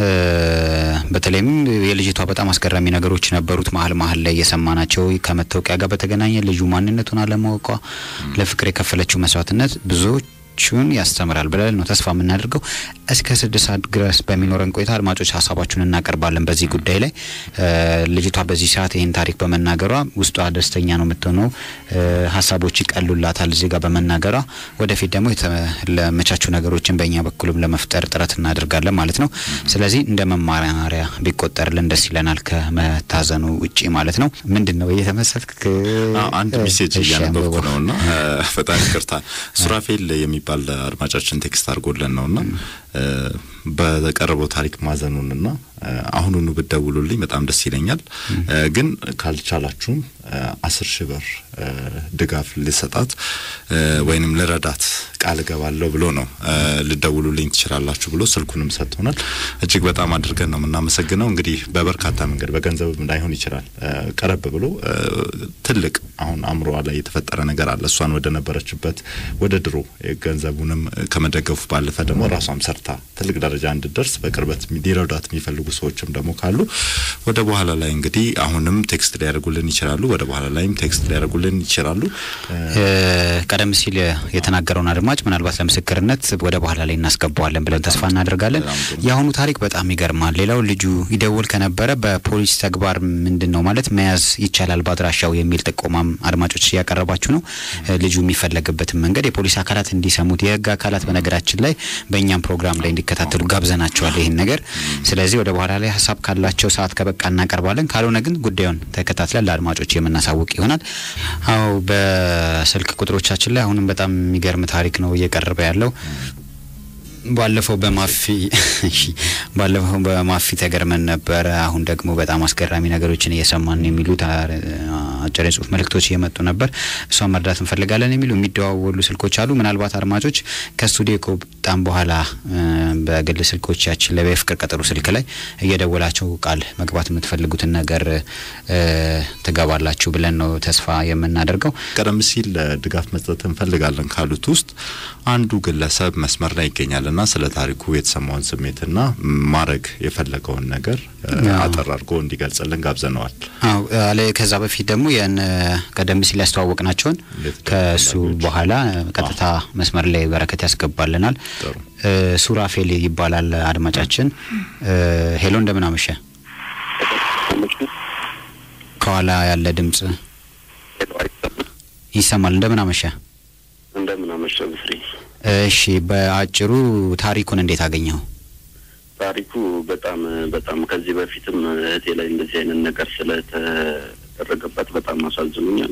በተለይም የልጅቷ በጣም አስገራሚ ነገሮች ነበሩት። መሀል መሀል ላይ የሰማናቸው ከመታወቂያ ጋር በተገናኘ ልዩ ማንነቱን አለማወቋ፣ ለፍቅር የከፈለችው መስዋዕትነት ብዙዎች ቹን ያስተምራል ብለን ነው ተስፋ የምናደርገው። እስከ ስድስት ሰዓት ድረስ በሚኖረን ቆይታ አድማጮች ሀሳባችሁን እናቀርባለን በዚህ ጉዳይ ላይ። ልጅቷ በዚህ ሰዓት ይህን ታሪክ በመናገሯ ውስጧ ደስተኛ ነው የምትሆነው። ሀሳቦች ይቀሉላታል እዚህ ጋር በመናገሯ። ወደፊት ደግሞ ለመቻቹ ነገሮችን በእኛ በኩልም ለመፍጠር ጥረት እናደርጋለን ማለት ነው። ስለዚህ እንደ መማሪያ ቢቆጠርልን ደስ ይለናል፣ ከመታዘኑ ውጪ ማለት ነው። ምንድን ነው እየተመሰልክ? አንድ ሜሴጅ እያነበብኩ ነው እና በጣም ይቅርታ ሱራፌል የሚባል አድማጫችን ቴክስት አድርጎልን ነውና በቀረበው ታሪክ ማዘኑንና አሁኑኑ ብደውሉልኝ በጣም ደስ ይለኛል። ግን ካልቻላችሁም አስር ሺህ ብር ድጋፍ ልሰጣት ወይንም ልረዳት ቃል እገባለሁ ብሎ ነው ልደውሉልኝ ትችላላችሁ ብሎ ስልኩንም ሰጥቶናል። እጅግ በጣም አድርገን ነው የምናመሰግነው። እንግዲህ በበርካታ መንገድ በገንዘብም ላይሆን ይችላል። ቀረብ ብሎ ትልቅ አሁን አእምሮዋ ላይ የተፈጠረ ነገር አለ። እሷን ወደ ነበረችበት ወደ ድሮ ገንዘቡንም ከመደገፉ ባለፈ ደግሞ ራሷም ሰርታ ትልቅ ደረጃ እንድደርስ በቅርበት ሊረዷት የሚፈልጉ ሰዎችም ደግሞ ካሉ ወደ በኋላ ላይ እንግዲህ አሁንም ቴክስት ሊያደርጉልን ይችላሉ። ወደ በኋላ ላይም ቴክስት ሊያደርጉልን ይችላሉ። ቀደም ሲል የተናገረውን አድማጭ ምናልባት ለምስክርነት ወደ በኋላ ላይ እናስገባዋለን ብለን ተስፋ እናደርጋለን። የአሁኑ ታሪክ በጣም ይገርማል። ሌላው ልጁ ይደውል ከነበረ በፖሊስ ተግባር ምንድን ነው ማለት መያዝ ይቻላል በአድራሻው የሚል ጥቆማም አድማጮች እያቀረባችሁ ነው። ልጁ የሚፈለግበትን መንገድ የፖሊስ አካላት እንዲሰሙት የህግ አካላት በነገራችን ላይ በእኛም ፕሮግራም ላይ እንዲከታተሉ ጋብዘናቸዋል ይህን ነገር። ስለዚህ ወደ በኋላ ላይ ሀሳብ ካላቸው ሰዓት ከበቃ እናቀርባለን። ካልሆነ ግን ጉዳዩን ተከታትለን ለአድማጮች የምናሳውቅ ይሆናል። አዎ በስልክ ቁጥሮቻችን ላይ አሁንም በጣም የሚገርም ታሪክ ነው እየቀረበ ያለው። ባለፈው በማፊ ባለፈው በማፊ ተገርመን ነበረ። አሁን ደግሞ በጣም አስገራሚ ነገሮችን እየሰማን የሚሉት አጭር የጽሁፍ መልእክቶች እየመጡ ነበር። እሷን መርዳት እንፈልጋለን የሚሉ የሚደዋወሉ ስልኮች አሉ። ምናልባት አድማጮች ከስቱዲዮ ከወጣን በኋላ በግል ስልኮቻችን ላይ በፍቅር ቀጠሮ ስልክ ላይ እየደወላቸው ቃል መግባት የምትፈልጉትን ነገር ትገባላችሁ ብለን ነው ተስፋ የምናደርገው። ቀደም ሲል ድጋፍ መስጠት እንፈልጋለን ካሉት ውስጥ አንዱ ግለሰብ መስመር ላይ ይገኛል እና ስለ ታሪኩ የተሰማውን ስሜትና ማድረግ የፈለገውን ነገር አጠር አድርጎ እንዲገልጽልን ጋብዘነዋል። አዎ አለ። ከዛ በፊት ደግሞ ያን ቀደም ሲል ያስተዋወቅናቸውን ከእሱ በኋላ ቀጥታ መስመር ላይ በረከት ያስገባልናል። ሱራፌል ይባላል አድማጫችን። ሄሎ፣ እንደምን አመሸ? ከኋላ ያለ ድምጽ ይሰማል። እንደምን አመሸ? እንደምን አመሸ ብስሪ። እሺ፣ በአጭሩ ታሪኩን እንዴት አገኘው? ታሪኩ በጣም በጣም ከዚህ በፊትም እህቴ ላይ እንደዚህ አይነት ነገር ስለተደረገበት በጣም አሳዝኑኛል።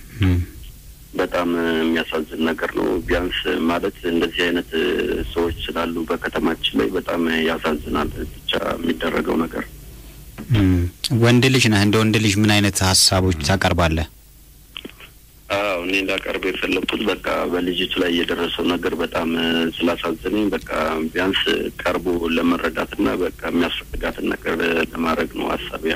በጣም የሚያሳዝን ነገር ነው። ቢያንስ ማለት እንደዚህ አይነት ሰዎች ስላሉ በከተማችን ላይ በጣም ያሳዝናል። ብቻ የሚደረገው ነገር ወንድ ልጅ ነህ። እንደ ወንድ ልጅ ምን አይነት ሀሳቦች ታቀርባለህ? አዎ እኔ እንዳቀርብ የፈለግኩት በቃ በልጅቱ ላይ የደረሰው ነገር በጣም ስላሳዘነኝ በቃ ቢያንስ ቀርቦ ለመረዳትና በቃ የሚያስፈልጋትን ነገር ለማድረግ ነው ሀሳቢያ።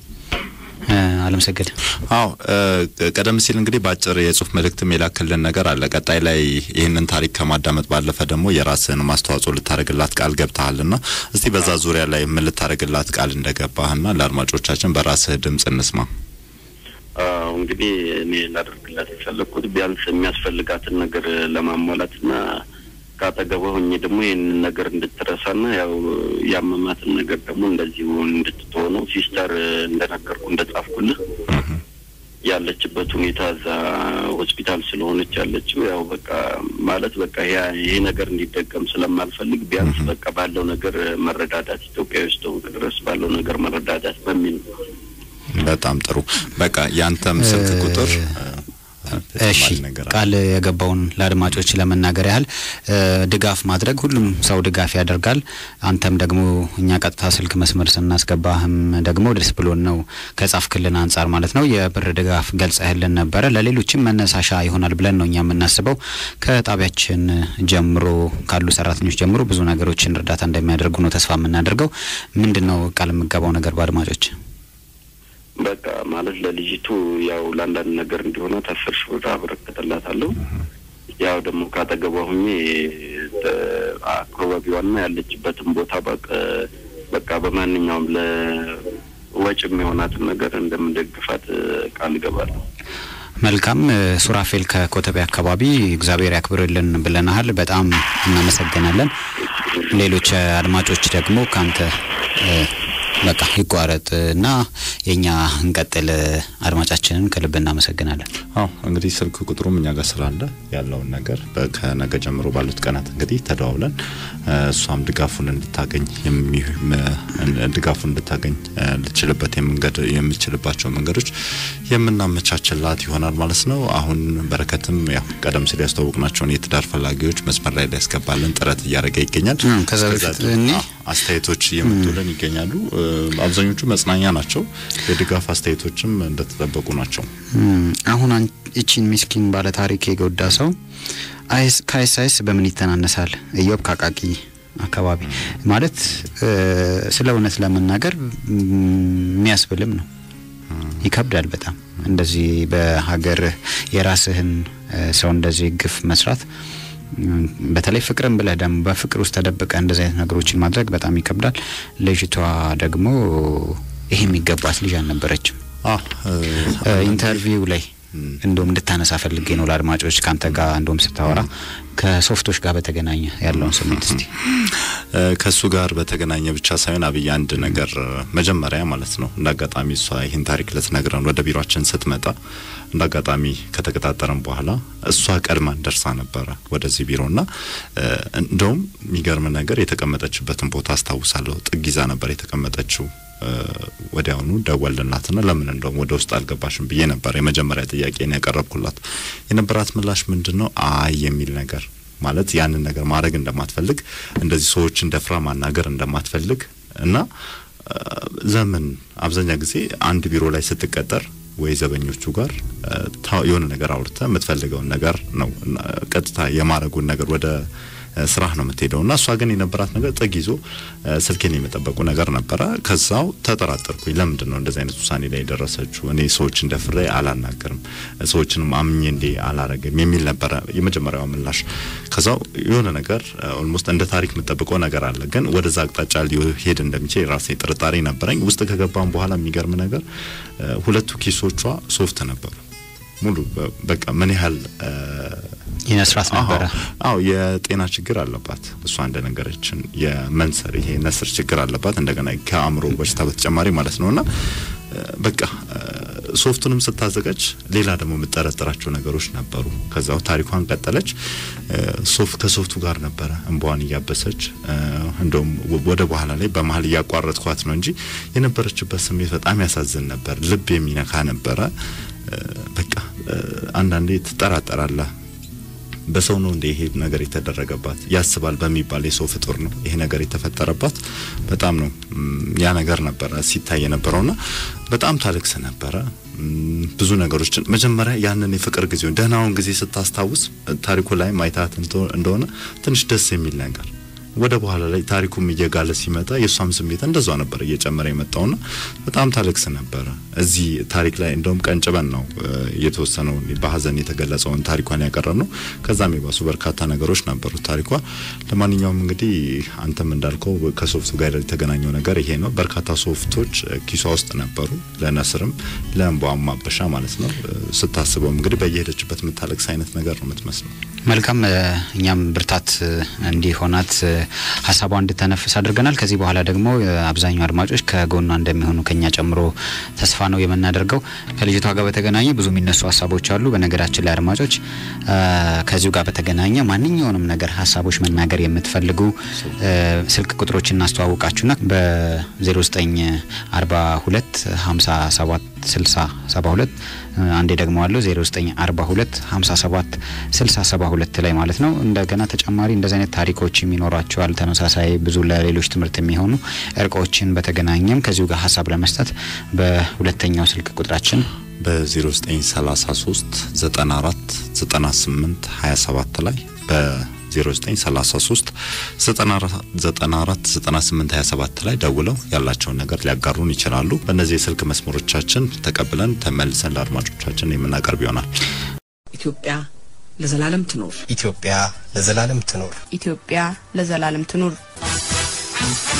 አለምሰገድ አዎ ቀደም ሲል እንግዲህ በአጭር የጽሁፍ መልእክትም የላክልን ነገር አለ። ቀጣይ ላይ ይህንን ታሪክ ከማዳመጥ ባለፈ ደግሞ የራስህን ማስተዋጽኦ ልታደርግላት ቃል ገብተሃልና እስቲ በዛ ዙሪያ ላይ ምን ልታደርግላት ቃል እንደገባህና ለአድማጮቻችን በራስህ ድምጽ እንስማ። አዎ እንግዲህ እኔ ላደርግላት የፈለግኩት ቢያንስ የሚያስፈልጋትን ነገር ለማሟላትና ከአጠገቧ ሆኜ ደግሞ ይህንን ነገር እንድትረሳና ያው ያመማትን ነገር ደግሞ እንደዚሁ እንድትሆነው ሲስተር እንደነገርኩ እንደጻፍኩልህ ያለችበት ሁኔታ እዛ ሆስፒታል ስለሆነች ያለችው ያው በቃ ማለት በቃ ይሄ ነገር እንዲደገም ስለማልፈልግ ቢያንስ በቃ ባለው ነገር መረዳዳት ኢትዮጵያ ውስጥ ድረስ ባለው ነገር መረዳዳት በሚል ነው። በጣም ጥሩ። በቃ ያንተም ስልክ ቁጥር እሺ ቃል የገባውን ለአድማጮች ለመናገር ያህል ድጋፍ ማድረግ ሁሉም ሰው ድጋፍ ያደርጋል። አንተም ደግሞ እኛ ቀጥታ ስልክ መስመር ስናስገባህም ደግሞ ደስ ብሎን ነው ከጻፍክልን አንጻር ማለት ነው የብር ድጋፍ ገልጸህልን ነበረ። ለሌሎችም መነሳሻ ይሆናል ብለን ነው እኛ የምናስበው። ከጣቢያችን ጀምሮ ካሉ ሰራተኞች ጀምሮ ብዙ ነገሮችን እርዳታ እንደሚያደርጉ ነው ተስፋ የምናደርገው። ምንድን ነው ቃል የምገባው ነገር በአድማጮች በቃ ማለት ለልጅቱ ያው ለአንዳንድ ነገር እንዲሆነ አስር ሺህ ብር አበረክትላታለሁ። ያው ደግሞ ካጠገቧ ሁኜ አካባቢዋና ያለችበትን ቦታ በቃ በማንኛውም ለወጭ የሚሆናትን ነገር እንደምደግፋት ቃል እገባለሁ። መልካም ሱራፌል ከኮተቤ አካባቢ እግዚአብሔር ያክብርልን ብለናሃል። በጣም እናመሰግናለን። ሌሎች አድማጮች ደግሞ ካንተ በቃ ይቋረጥ እና የእኛ እንቀጥል። አድማጫችንን ከልብ እናመሰግናለን። አዎ እንግዲህ ስልክ ቁጥሩም እኛ ጋር ስላለ ያለውን ነገር ከነገ ጀምሮ ባሉት ቀናት እንግዲህ ተደዋውለን እሷም ድጋፉን እንድታገኝ ድጋፉን እንድታገኝ ልችልበት የምችልባቸው መንገዶች የምናመቻችላት ይሆናል ማለት ነው። አሁን በረከትም ያው ቀደም ሲል ያስተዋወቅናቸውን የትዳር ፈላጊዎች መስመር ላይ ሊያስገባልን ጥረት እያደረገ ይገኛል። ከዛ በፊት እኔ አስተያየቶች እየመጡልን ይገኛሉ። አብዛኞቹ መጽናኛ ናቸው። የድጋፍ አስተያየቶችም እንደተጠበቁ ናቸው። አሁን እቺን ሚስኪን ባለ ታሪክ የጎዳ ሰው ከአይሳይስ በምን ይተናነሳል? እዮብ ካቃቂ አካባቢ ማለት ስለ እውነት ለመናገር የሚያስብልም ነው። ይከብዳል በጣም እንደዚህ በሀገር የራስህን ሰው እንደዚህ ግፍ መስራት በተለይ ፍቅርን ብለህ ደግሞ በፍቅር ውስጥ ተደብቀ እንደዚህ አይነት ነገሮችን ማድረግ በጣም ይከብዳል። ልጅቷ ደግሞ ይሄ የሚገባት ልጅ አልነበረችም። አዎ እ፣ ኢንተርቪው ላይ እንደውም እንድታነሳ ፈልጌ ነው ለአድማጮች ከአንተ ጋር እንደውም ስታወራ ከሶፍቶች ጋር በተገናኘ ያለውን ስሜት እስቲ እ፣ ከእሱ ጋር በተገናኘ ብቻ ሳይሆን አብይ አንድ ነገር እ፣ መጀመሪያ ማለት ነው እንደ አጋጣሚ እሷ ይህን ታሪክ ልትነግረን ወደ ቢሮችን ስትመጣ እንደ አጋጣሚ ከተቀጣጠረን በኋላ እሷ ቀድማን ደርሳ ነበረ ወደዚህ ቢሮና እ፣ እንደውም የሚገርም ነገር የተቀመጠችበትን ቦታ አስታውሳለሁ። ጥግ ይዛ ነበር የተቀመጠችው። እ፣ ወዲያውኑ ደወልንላትና ለምን እንደውም ወደ ውስጥ አልገባሽም ብዬ ነበር የመጀመሪያ ጥያቄን ያቀረብኩላት። የነበራት ምላሽ ምንድን ነው? አይ የሚል ነገር ማለት ያንን ነገር ማድረግ እንደማትፈልግ እንደዚህ ሰዎችን ደፍራ ማናገር እንደማትፈልግ እና እ፣ ዘመን አብዛኛ ጊዜ አንድ ቢሮ ላይ ስትቀጠር ወይ ዘበኞቹ ጋር እ፣ ታ- የሆነ ነገር አውርተ የምትፈልገውን ነገር ነው እና ቀጥታ የማድረጉን ነገር ወደ እ፣ ስራህ ነው የምትሄደው እና እሷ ግን የነበራት ነገር ጥግ ይዞ እ፣ ስልኬን የመጠበቁ ነገር ነበረ። ከዛው ተጠራጠርኩኝ። ለምንድን ነው እንደዚህ አይነት ውሳኔ ላይ የደረሰችው? እኔ ሰዎችን ደፍሬ አላናገርም፣ ሰዎችንም አምኜ እንዴ አላረግም የሚል ነበረ የመጀመሪያው ምላሽ። ከዛው የሆነ ነገር ኦልሞስት እንደ ታሪክ የምጠብቀው ነገር አለ፣ ግን ወደዛ አቅጣጫ ሊሄድ እንደሚችል የራሴ ጥርጣሬ ነበረኝ። ውስጥ ከገባም በኋላ የሚገርም ነገር እ፣ ሁለቱ ኪሶቿ ሶፍት ነበሩ ሙሉ በ- በቃ ምን ያህል እ፣ ይነስራት ነበረ። አዎ የጤና ችግር አለባት። እሷ እንደነገረችን የመንሰር ይሄ ነስር ችግር አለባት። እንደገና ከአእምሮ በሽታ በተጨማሪ ማለት ነውና እ፣ በቃ እ፣ ሶፍቱንም ስታዘጋጅ ሌላ ደግሞ የምጠረጥራቸው ነገሮች ነበሩ። ከዛው ታሪኳን ቀጠለች። እ፣ ሶፍ ከሶፍቱ ጋር ነበረ እንባዋን እያበሰች እ፣ እንደውም ወ- ወደ በኋላ ላይ በመሀል እያቋረጥኳት ነው እንጂ የነበረችበት ስሜት በጣም ያሳዝን ነበር። ልብ የሚነካ ነበረ። እ፣ በቃ እ፣ አንዳንዴ ትጠራጠራለህ በሰው ነው እንደ ይሄ ነገር የተደረገባት ያስባል በሚባል የሰው ፍጡር ነው ይሄ ነገር የተፈጠረባት። በጣም ነው ም፣ ያ ነገር ነበረ ሲታይ የነበረውና በጣም ታለቅስ ነበረ። ም፣ ብዙ ነገሮችን መጀመሪያ ያንን የፍቅር ጊዜውን ደህናውን ጊዜ ስታስታውስ ታሪኩ ላይ ማይታት እንደሆነ ትንሽ ደስ የሚል ነገር ወደ በኋላ ላይ ታሪኩም እየጋለ ሲመጣ የእሷም ስሜት እንደዛ ነበር እየጨመረ የመጣውና በጣም ታለቅስ ነበረ። እዚህ ታሪክ ላይ እንደውም ቀንጭበን ነው እ፣ የተወሰነውን በሀዘን የተገለጸውን ታሪኳን ያቀረብ ነው። ከዛም የባሱ በርካታ ነገሮች ነበሩት ታሪኳ። ለማንኛውም እንግዲህ አንተም እንዳልከው ከሶፍቱ ጋር የተገናኘው ነገር ይሄ ነው። በርካታ ሶፍቶች እ፣ ኪሷ ውስጥ ነበሩ፣ ለነስርም ለእንባዋም ማበሻ ማለት ነው። እ፣ ስታስበው እንግዲህ በየሄደችበት የምታለቅስ አይነት ነገር ነው የምትመስለው። መልካም እ፣ እኛም ብርታት እ፣ እንዲሆናት እ፣ ሀሳቧ እንድተነፍስ አድርገናል። ከዚህ በኋላ ደግሞ እ፣ አብዛኛው አድማጮች ከጎኗ እንደሚሆኑ ከኛ ጨምሮ ተስፋ ነው የምናደርገው። ከልጅቷ ጋር በተገናኘ ብዙ የሚነሱ ሀሳቦች አሉ። በነገራችን ላይ አድማጮች እ፣ ከዚሁ ጋር በተገናኘ ማንኛውንም ነገር ሀሳቦች መናገር የምትፈልጉ እ፣ ስልክ ቁጥሮች እናስተዋውቃችሁና በ0942 57 60 72 አንዴ ደግሞ አለው 0942 57 60 72 ላይ ማለት ነው። እንደገና ተጨማሪ እንደዚህ አይነት ታሪኮችም ይኖሯቸዋል። ተመሳሳይ ብዙ ለሌሎች ትምህርት የሚሆኑ እርቆችን በተገናኘም ከዚሁ ጋር ሀሳብ ለመስጠት በሁለተኛው ስልክ ቁጥራችን በ0933 94 98 27 ላይ በ0933 94 98 27 ላይ ደውለው ያላቸውን ነገር ሊያጋሩን ይችላሉ። በእነዚህ የስልክ መስመሮቻችን ተቀብለን ተመልሰን ለአድማጮቻችን የምናቀርብ ይሆናል። ኢትዮጵያ ለዘላለም ትኖር። ኢትዮጵያ ለዘላለም ትኖር። ኢትዮጵያ ለዘላለም ትኑር።